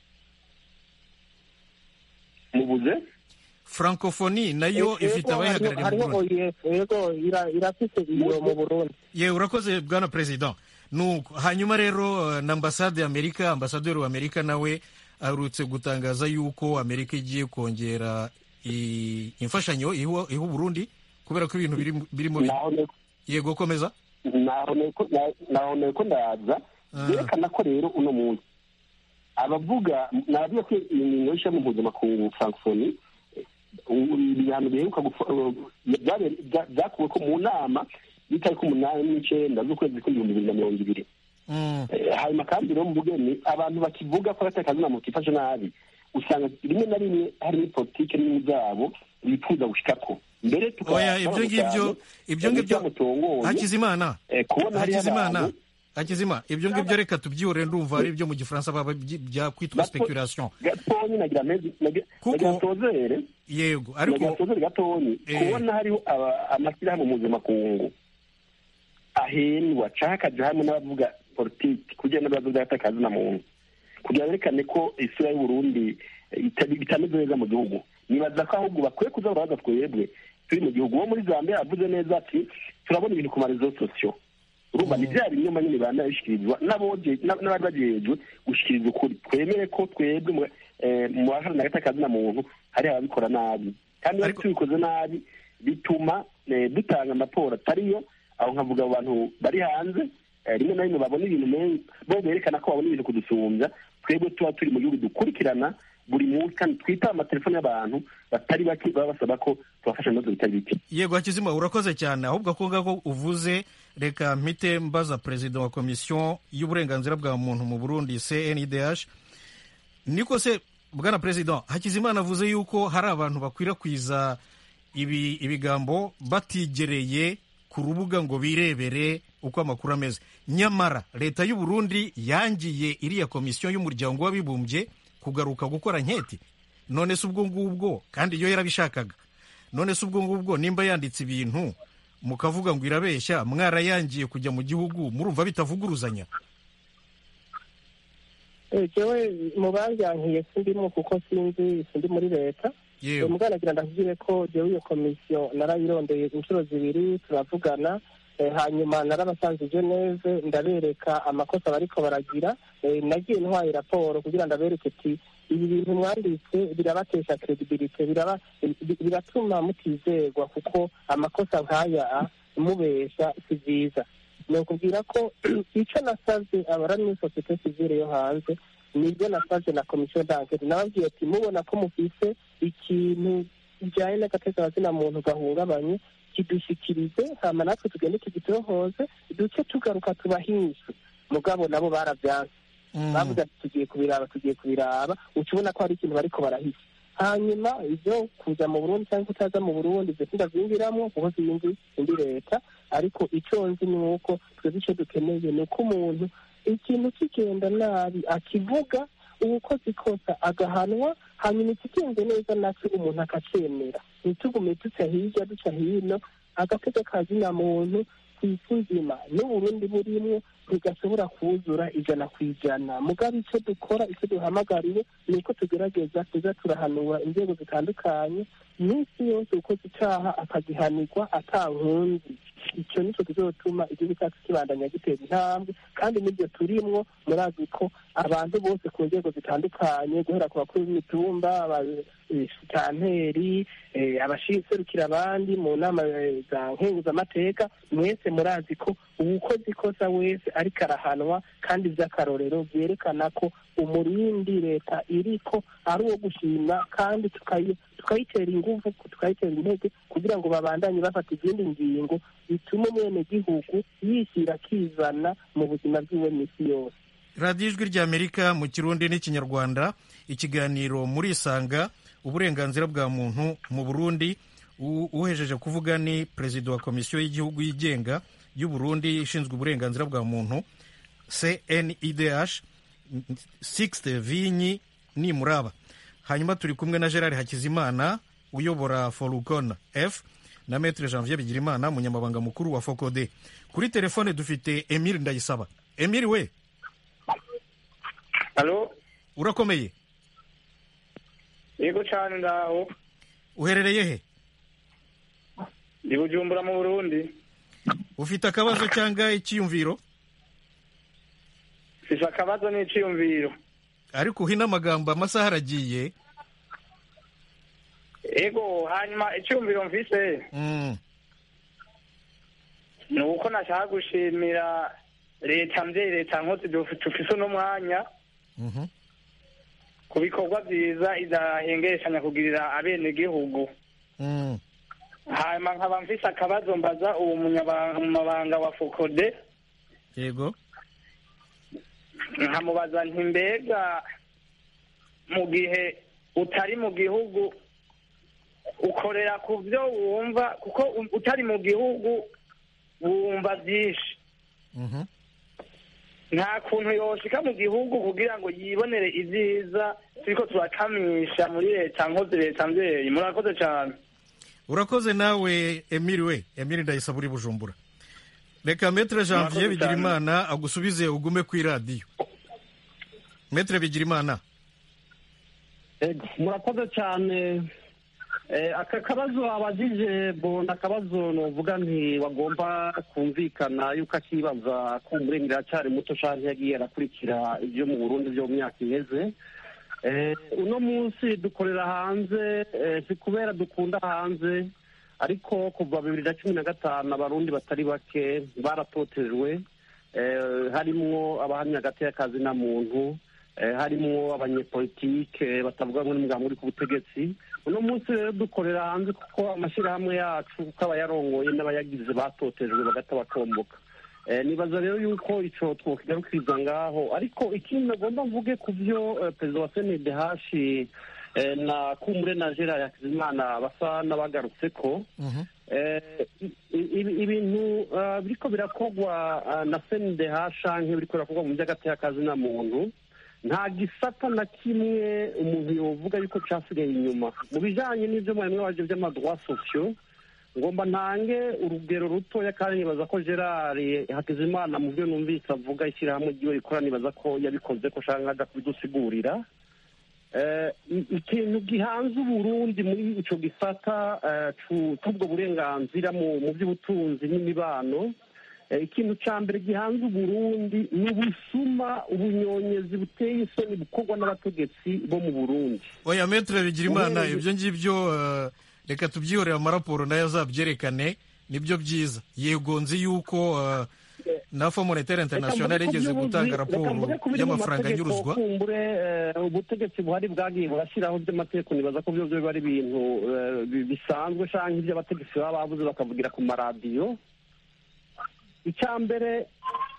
mubuze francophonie nayo ifite abayihagarariye mu hariho burundi oef yego ira- irafise iyo mu burundi yewe urakoze bwana perezida nuko hanyuma rero eh, na ambasade y'amerika ambasaderi w'amerika nawe aherutse gutangaza yuko amerika igiye kongera i- imfashanyo iha iha uburundi kubera ko ibintu biri- birimo bi- naho ne- yego komeza naho neko- na- naho neko ndaza Ah. byerekana ko rero uno munsi abavuga navuga ko iyi ngingo y'ishami mpuzamakungu francophonie eh, ubu ibihano biheruka gufa- eh, byabe- bya- byakuwe ko mu nama y'itariki umunani n'icenda z'ukwezi kw'ibihumbi bibiri na mirongo ibiri Mm, Eh, hanyuma kandi rero mu bugeni abantu bakivuga ko agateka kazina muntu kifashe nabi usanga rimwe na rimwe harimo politike n'ibintu byabo bifuza gushikako mbere tuka- oya ibyo ngibyo ibyo ngibyo mutongoye hakizimana eh, kubona hariho hakizimana abantu hakizima ibyo ngibyo reka tubyihore ndumva ari ibyo mu gifaransa baba byi- byakwitwa Gato- speculation gatonyi nagira mezi nagira Kuko- nagira nsozere yego nagira ariko nsozere gatonyi Eh. kubona hariho aba- amashyirahamwe mpuzamakungu ahendwa canke akaja hamwe n'abavuga politiki kugira n'ibibazo by'agateka kazina muntu kugira berekane ko isura y'uburundi eh, ita- itameze neza mu gihugu nibaza ko ahubwo bakwiye kuza barabaza twebwe turi mu gihugu uwo muri zambia yavuze neza ati turabona ibintu ku marezo sosiyo urumva ni bya binyoma nyine banabishikirizwa n'aboje- n'a- n'abari bagejejwe gushikiriza ukuri twemere ko twebwe mu- eh, mu baharanira agateka kazina muntu hari ababikora nabi kandi iyo Ariko- tubikoze nabi bituma eh, dutanga amaporo atariyo aho nkavuga abo bantu bari hanze eh, rimwe na rimwe babona ibintu men- bo berekana ko babona ibintu kudusumbya twebwe tuba turi mu gihugu dukurikirana buri munsi kandi twitaba amatelefone y'abantu batari bake baba basaba ko tubafasha ibibazo bitari bike yego hakizima urakoze cyane ahubwo ako ngako uvuze reka mpite mbaza perezida wa komisiyo y'uburenganzira bwa muntu mu burundi cndh niko se bwana perezida hakizimana avuze yuko hari abantu bakwirakwiza ibi ibigambo batigereye ku rubuga ngo birebere uko amakuru ameze nyamara leta y'u Burundi yangiye iriya komisiyo y'umuryango w'abibumbye kugaruka gukora nketi none se ubwo ngubwo kandi iyo yarabishakaga none se ubwo ngubwo nimba yanditse ibintu mukavuga ngo irabeshya mwarayangiye kujya mu gihugu murumva bitavuguruzanya Eh, jewe mu banyankiye sindimo kuko sinzi sindi muri leta yewe muganagira ndakubwire ko jewe iyo komisiyo narayirondeye inshuro zibiri turavugana eh, hanyuma narabasanze geneve ndabereka amakosa bariko baragira eh, nagiye ntwaye raporo kugira ndabereke ati ibi bintu mwanditse birabatesha credibility biraba bi- biratuma mutizerwa kuko amakosa nk'aya mubesha si byiza ni ukubwira ko icyo nasabye abari muri sosiyete sivile yo hanze nibyo nasabye na komisiyo danketi nababwiye ati mubona ko mufise ikintu bijyanye n'agatekerazina muntu gahungabanye kidushikirize hama natwe tugende tugitohoze duce tugaruka tubahishe mugabo nabo barabyanze Mm. bavuze ati tugiye kubiraba tugiye kubiraba uca ubona ko hari ikintu bariko barahisha hanyuma ibyo kuza mu burundi cyangwa kutaza mu burundi ibyo sindavyinjiramo kuko sinzi indi leta ariko icyo nzi ni uko twebwe icyo dukeneye ni uko umuntu ikintu kigenda nabi akivuga uwukoze ikosa agahanwa hanyuma ikigenze neza nacyo umuntu akacemera ntitugume duca hirya duca hino agatega kazina muntu ku isi nzima n'uburundi burimwo ntigashobora kuzura ijana ku ijana mugabe icyo dukora icyo duhamagariwe ni uko tugerageza tuza turahanura inzego zitandukanye iminsi yose ukoze icyaha akagihanirwa atankunzi icyo nicyo kizotuma igihugu cyacu kibandanya gitera intambwe kandi n'ibyo turimwo murazi ko abantu bose ku nzego zitandukanye guhera ku bakuru b'imitumba abasitanteri abaserukira abandi mu nama eh, za nkenguzamateka mwese murazi ko uwukoze ikosa wese ariko arahanwa kandi by'akarorero byerekana ko umurindi leta iriko ari uwo gushima kandi tukayi- tukayitera inguvu tukayitera intege kugira ngo babandanye bafata izindi ngingo bituma umwenegihugu yishyira akizana mu buzima bwiwe misi yose radiyo ijwi ry'amerika mu kirundi n'ikinyarwanda ikiganiro muri isanga uburenganzira bwa muntu mu burundi U- uhejeje kuvuga ni perezida wa komisiyo y'igihugu yigenga y'u Burundi ishinzwe uburenganzira bwa muntu cnidh sixte vinyi nimuraba hanyuma turi kumwe na gerard hakizimana uyobora forukon f na metre janvier bigirimana umunyamabanga mukuru wa fokode kuri telefone dufite emile ndayisaba emile we halo urakomeye yego cyane ndaho uherereye he ndi bujumbura mu burundi ufite akabazo cyangwa icyiyumviro mfise akabazo n'iciyumviro ariko uhina amagambo amasaha aragiye ego hanyuma iciyumviro mfise Mm, ni uko nashaka gushimira leta mvyeyi leta nkotsi dufise uno mwanya mhm. ku bikorwa vyiza idahengereshanya kugirira abenegihugu Mm, hanyuma nkaba mfise akabazo mbaza uwo munyamabanga wa fokode yego nkamubaza nti mbega mu gihe utari mu gihugu ukorera ku byo wumva kuko u- utari mu gihugu wumva byinshi Mhm. nta kuntu yoshika mu gihugu kugira ngo yibonere ibyiza turiko turakamisha muri leta nkozi leta mvyeyi murakoze cyane urakoze nawe emile we emile ndayisaba uri bujumbura reka metre janvier Murakoze bigirimana agusubize ugume ku iradiyo metre bigirimana Ego, murakoze cyane Eh, aka kabazo abajije bo ni akabazo novuga nti wagomba kumvikana yuko akibaza ko umurengera aracyari muto canke yagiye arakurikira ibyo mu burundi byo mu myaka iheze Eh, uno munsi dukorera hanze eh, si kubera dukunda hanze ariko kuva bibiri na cumi na gatanu abarundi batari bake baratotejwe eh, harimwo abahamya hagati y'akazi na muntu eh, harimwo abanyepolitike batavuga ngo n'umugabo uri ku butegetsi uno munsi rero dukorera hanze kuko amashyirahamwe yacu kuko abayarongoye n'abayagize batotejwe bagata bakomboka Eh, nibaza rero yuko ico twokigarukiriza ngaho ariko ikindi nagomba mvuge ku byo eh, perezida wa senede hashi eh, na kumure na gerard hakizimana basa n'abagarutse ko Mhm. Eh, i- i- ibintu ah, biriko birakorwa ah, na senede hashanke biriko birakorwa mu by'agatekazi na muntu nta gisata na kimwe umuntu yovuga yuko casigaye inyuma mu bijanye n'ivyo mwarimu waje vy'amadroit sociaux ngomba ntange urugero rutoya kandi nibaza ko gerard hakizimana mu byo numvise avuga ishyirahamwe ryiwe rikora nibaza ko yabikoze ko shaka aja kubidusigurira Eh, i- ikintu gihanze uburundi muri ico gisata eh, cu- c'ubwo burenganzira mu mu by'ubutunzi n'imibano Eh, ikintu ca mbere gihanze uburundi ni ubusuma ubunyonyezi buteye isoni bukorwa n'abategetsi bo mu burundi oya metre bigirimana Uhereye- ibyo ngibyo eh, reka tubyihorere amaraporo nayo azabyerekane nibyo byiza yego nzi yuko eh, na fo monetaire international yigeze gutanga raporo y'amafaranga anyuruzwa kumbure eh, ubutegetsi buhari bwagiye burashyiraho by'amategeko nibaza ko byo biba ari ibintu eh, bi- bisanzwe canke ibyo abategetsi baba bavuze bakavugira ku maradiyo icya mbere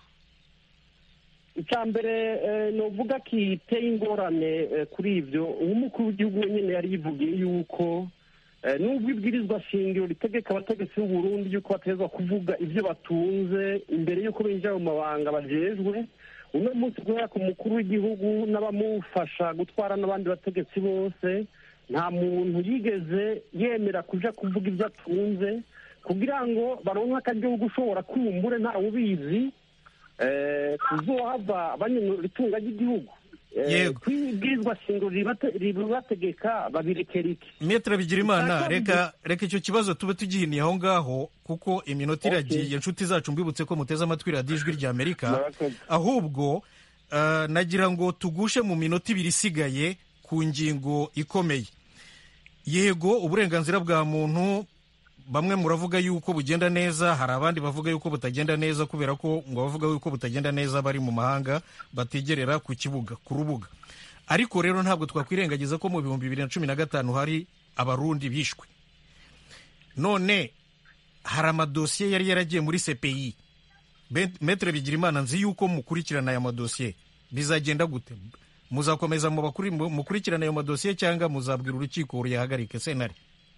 icya mbere eh, novuga kiteye ingorane eh, kuri ibyo nk'umukuru w'igihugu wenyine yari yivugiye yuko eh, nubwo ibwirizwa shingiro ritegeka abategetsi b'u Burundi yuko bategezwa kuvuga ibyo batunze imbere y'uko binjira mu mabanga bajejwe uno munsi guhera ku mukuru w'igihugu n'abamufasha gutwara n'abandi bategetsi bose nta muntu yigeze yemera kuja kuvuga ibyo atunze kugira ngo baronke akaryo ko gushobora kumbure ntawe ubizi eh, kuzohava banyonora itunga ry'igihugu Eh, Yego. kwibwirizwa shingiro ribate- ribategeka babirekera iki metre bigirimana Icya kabiri- reka reka icyo kibazo tube tugihiniye aho ngaho kuko iminota iragiye inshuti zacu mbibutse ko muteze amatwi radiyo ijwi rya amerika Murakoze. ahubwo eh, nagira ngo tugushe mu minota ibiri isigaye ku ngingo ikomeye yego uburenganzira bwa muntu bamwe muravuga yuko bugenda neza hari abandi bavuga yuko butagenda neza kubera ko ngo abavuga yuko butagenda neza bari mu mahanga bategerera ku kibuga ku rubuga ariko rero ntabwo twakwirengagiza ko mu bihumbi bibiri na cumi na gatanu hari abarundi bishwe none hari amadosiye yari yaragiye muri cpi Bet- metre bigirimana nzi yuko mukurikirana aya madosiye bizagenda gute muzakomeza mu bakuri- mu- mukurikirana ayo madosiye cyangwa muzabwira urukiko ruyahagarike sentare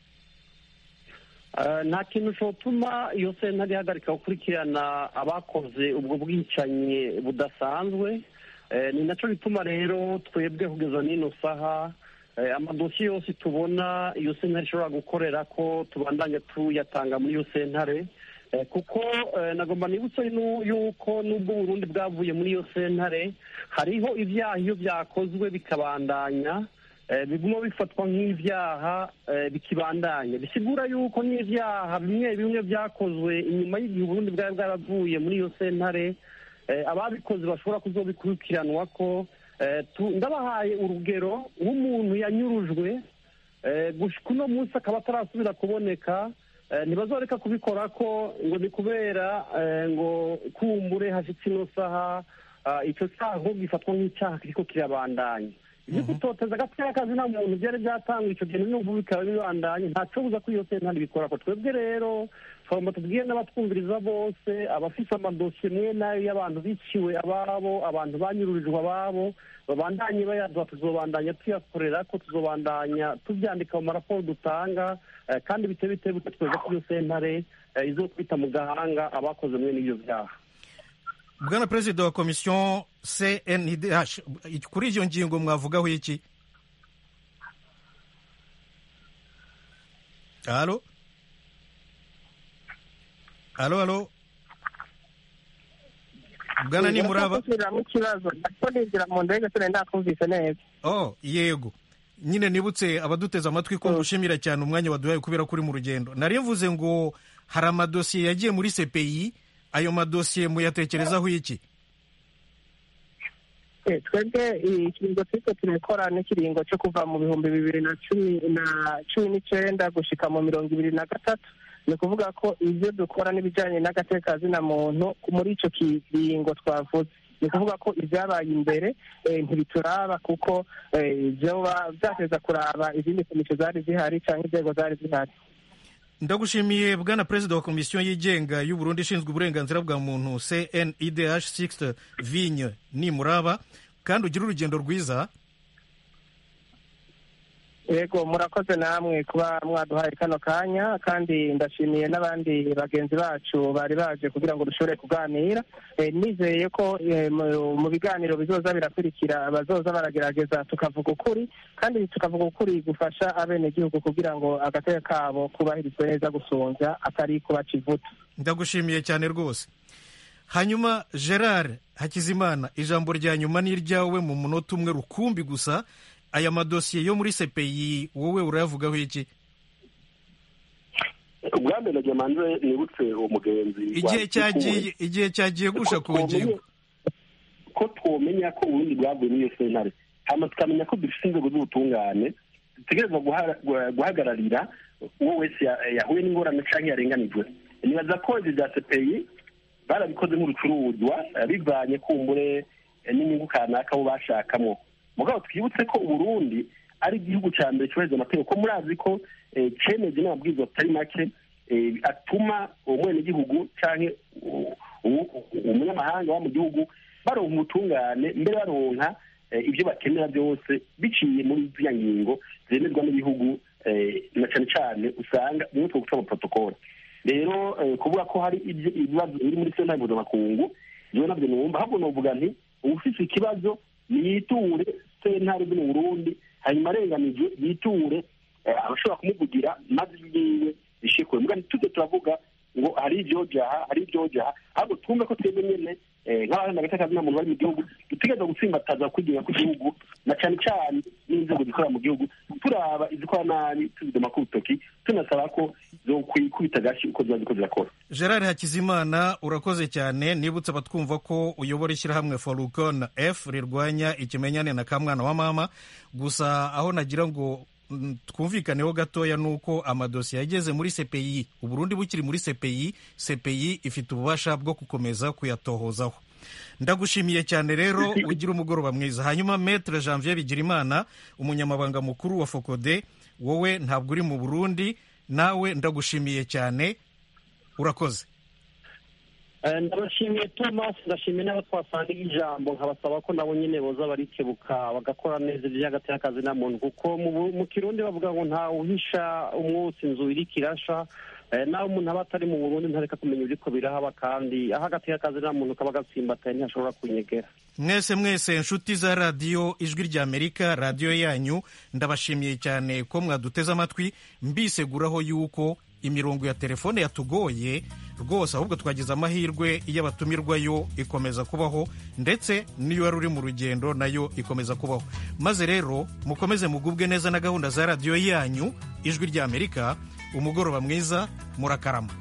Eh, nta kintu cyotuma iyo sentare ihagarika gukurikirana abakoze ubwo bwicanyi budasanzwe Eh, ni nacyo bituma rero twebwe kugeza n'ino saha eh, amadosiye yose tubona iyo sentare ishobora gukorera ko tubandanya tuyatanga muri iyo sentare Eh, kuko eh, nagomba nibutse nu- yuko nubwo uburundi bwavuye muri iyo sentare hariho ibyaha iyo byakozwe bikabandanya eh, biguma bifatwa nk'ibyaha eh, bikibandanya bisigura yuko n'ibyaha bimwe bimwe byakozwe inyuma y'igihe uburundi bwari bwaravuye muri iyo sentare eh, ababikoze bashobora kuzobikurikiranwa ko eh, tu- ndabahaye urugero nk'umuntu yanyurujwe eh, gushika uno munsi akaba atarasubira kuboneka eh, ntibazoreka kubikora ko ngo ni kubera eh, ngo kumbure hashitse ino saha ah, ico cyaha ahubwo gifatwa nk'icyaha kiriko kirabandanya ibyo gutoteza agateka kazi nta muntu byari byatangwa ico gihe n'ubu bikaba bibandanye ntaco buza ko iyo sentare bikora ko twebwe rero twagomba tubwire n'abatwumviriza bose abafise amadosiye mwe nayo y'abantu biciwe ababo abantu banyururijwe ababo babandanye bayaduha tuzobandanya tuyakorera ko tuzobandanya tubyandika mu maraporo dutanga eh, kandi bite bite bite tweza ko iyo sentare eh, izokwita mu gahanga abakoze mwe n'ibyo byaha bwana perezida wa komisiyo cndh kuri iyo ngingo mwavugaho iki halo halo halo bwana nimuraba gusubiramo ikibazo ariko ninjira mu ndege sinari ndakumvise neza oh yego nyine nibutse abaduteze amatwi ko ngushimira cyane umwanya waduhaye kubera ko uri mu rugendo nari mvuze ngo hari amadosiye yagiye muri cpi ayo madosiye muyatekerezaho iki Eh, twebwe ikiringo turiko turakora n'ikiringo cyo kuva mu bihumbi bibiri na cumi na cumi n'icenda gushika mu mirongo ibiri na gatatu ni ukuvuga ko ibyo dukora n'ibijanye n'agateka zina muntu muri ico kiringo twavuze ni ukuvuga ko ibyabaye imbere eh, ntibituraba kuko eh, vyoba vyateza kuraba izindi komisiyo zari zihari canke inzego zari zihari ndagushimiye bwana perezida wa komisiyo yigenga y'u Burundi ishinzwe uburenganzira bwa muntu cnidh 6 vigne nimuraba kandi ugire urugendo rwiza yego murakoze namwe kuba mwaduhaye kano kanya kandi ndashimiye n'abandi bagenzi bacu bari baje kugira ngo dushobore kuganira Eh, nizeye ko eh, mu- mu biganiro bizoza birakurikira bazoza baragerageza tukavuga ukuri kandi tukavuga ukuri gufasha abenegihugu kugira ngo agateka kabo kubahirizwe neza gusonza atari kubaca ivuta ndagushimiye cyane rwose hanyuma gerard hakizimana ijambo rya nyuma ni iryawe mu munota umwe rukumbi gusa aya madosiye yo muri cpi wowe urayavugaho iki ubwa mbere nagira manze nibutse uwo mugenzi igihe cyagiye igihe cyagiye gusha ku ngingo ko twomenya ko uburundi bwavuye muri iyo sentare hama tukamenya ko dufite inzego z'ubutungane dutegerezwa guha- guha- guhagararira uwo wese ya- yahuye n'ingorane canke yarenganijwe nibaza ko ivyo vya cpi barabikoze nk'urucuruzwa eh, bivanye kumbure eh, n'inyungu kanaka bo bashakamwo mugabo twibutse ko uburundi ari igihugu ca mbere cyubahiriza amategeko ko murazi ko eh, cemeje n'amabwiriza atari make eh, atuma umwenegihugu canke u- u- umunyamahanga wa mu gihugu baronka ubutungane mbere baronka eh, ibyo bakenera byose biciye muri ziriya ngingo zemezwa n'ibihugu eh, na cane cane usanga bimwe two guca amaprotokole rero eh, kuvuga ko hari ibyo- ibibazo biri muri sentare mpuzamakungu jewe navyo numva ahubwo novuga nti uwufise ikibazo niyiture sentare zo mu burundi hanyuma arenganijwe yiture eh, abashobora kumuvugira maze ibyiwe bishikwe muga ntituze turavuga ngo hari ibyojaha hari ibyojaha ahubwo twumve ko twebwe nyene eh, nk'abaharanira agateka kazina muntu bari mu gihugu dutegereza gutsimbataza kwigenga kw'igihugu na cane cane n'inzego zikorera mu gihugu turaba izikora nabi tuzidoma ku rutoki tunasaba ko zokwikubita agashi uko ziba ziko zirakora gerard hakizimana urakoze cyane nibutse abatwumva ko uyobora ishyirahamwe forukon f rirwanya ikimenyane na kamwana wa mama gusa aho nagira ngo mm, twumvikaneho gatoya ni uko amadosiye yageze muri cpi uburundi bukiri muri cpi cpi ifite ububasha bwo gukomeza kuyatohozaho ndagushimiye cyane rero ugira umugoroba mwiza hanyuma metre janvier bigirimana umunyamabanga mukuru wa fokode wowe ntabwo uri mu burundi nawe ndagushimiye cyane urakoze Eh, ndabashimiye thomas ndashimiye n'abo twasangiye ijambo nkabasaba ko nabo nyine boza barikebuka bagakora neza iby'agateka na muntu kuko mu Bu- mu kirundi bavuga ngo nta uhisha umwotsi inzu iriko irasha Eh, naho umuntu aba atari mu burundi ntareka kumenya ibiriko birahaba kandi aho agateka akazi nta muntu kaba gatsimbataye ntashobora kunyegera mwese mwese inshuti za radiyo ijwi ry'amerika radiyo yanyu ndabashimiye cyane ko mwaduteze amatwi mbiseguraho yuko imirongo ya telefone yatugoye rwose ahubwo twagize amahirwe iyo abatumirwayo ikomeza kubaho ndetse n'iyo wari uri mu rugendo nayo ikomeza kubaho maze rero mukomeze mugubwe neza na gahunda za radiyo yanyu ijwi ry'amerika umugoroba mwiza murakarama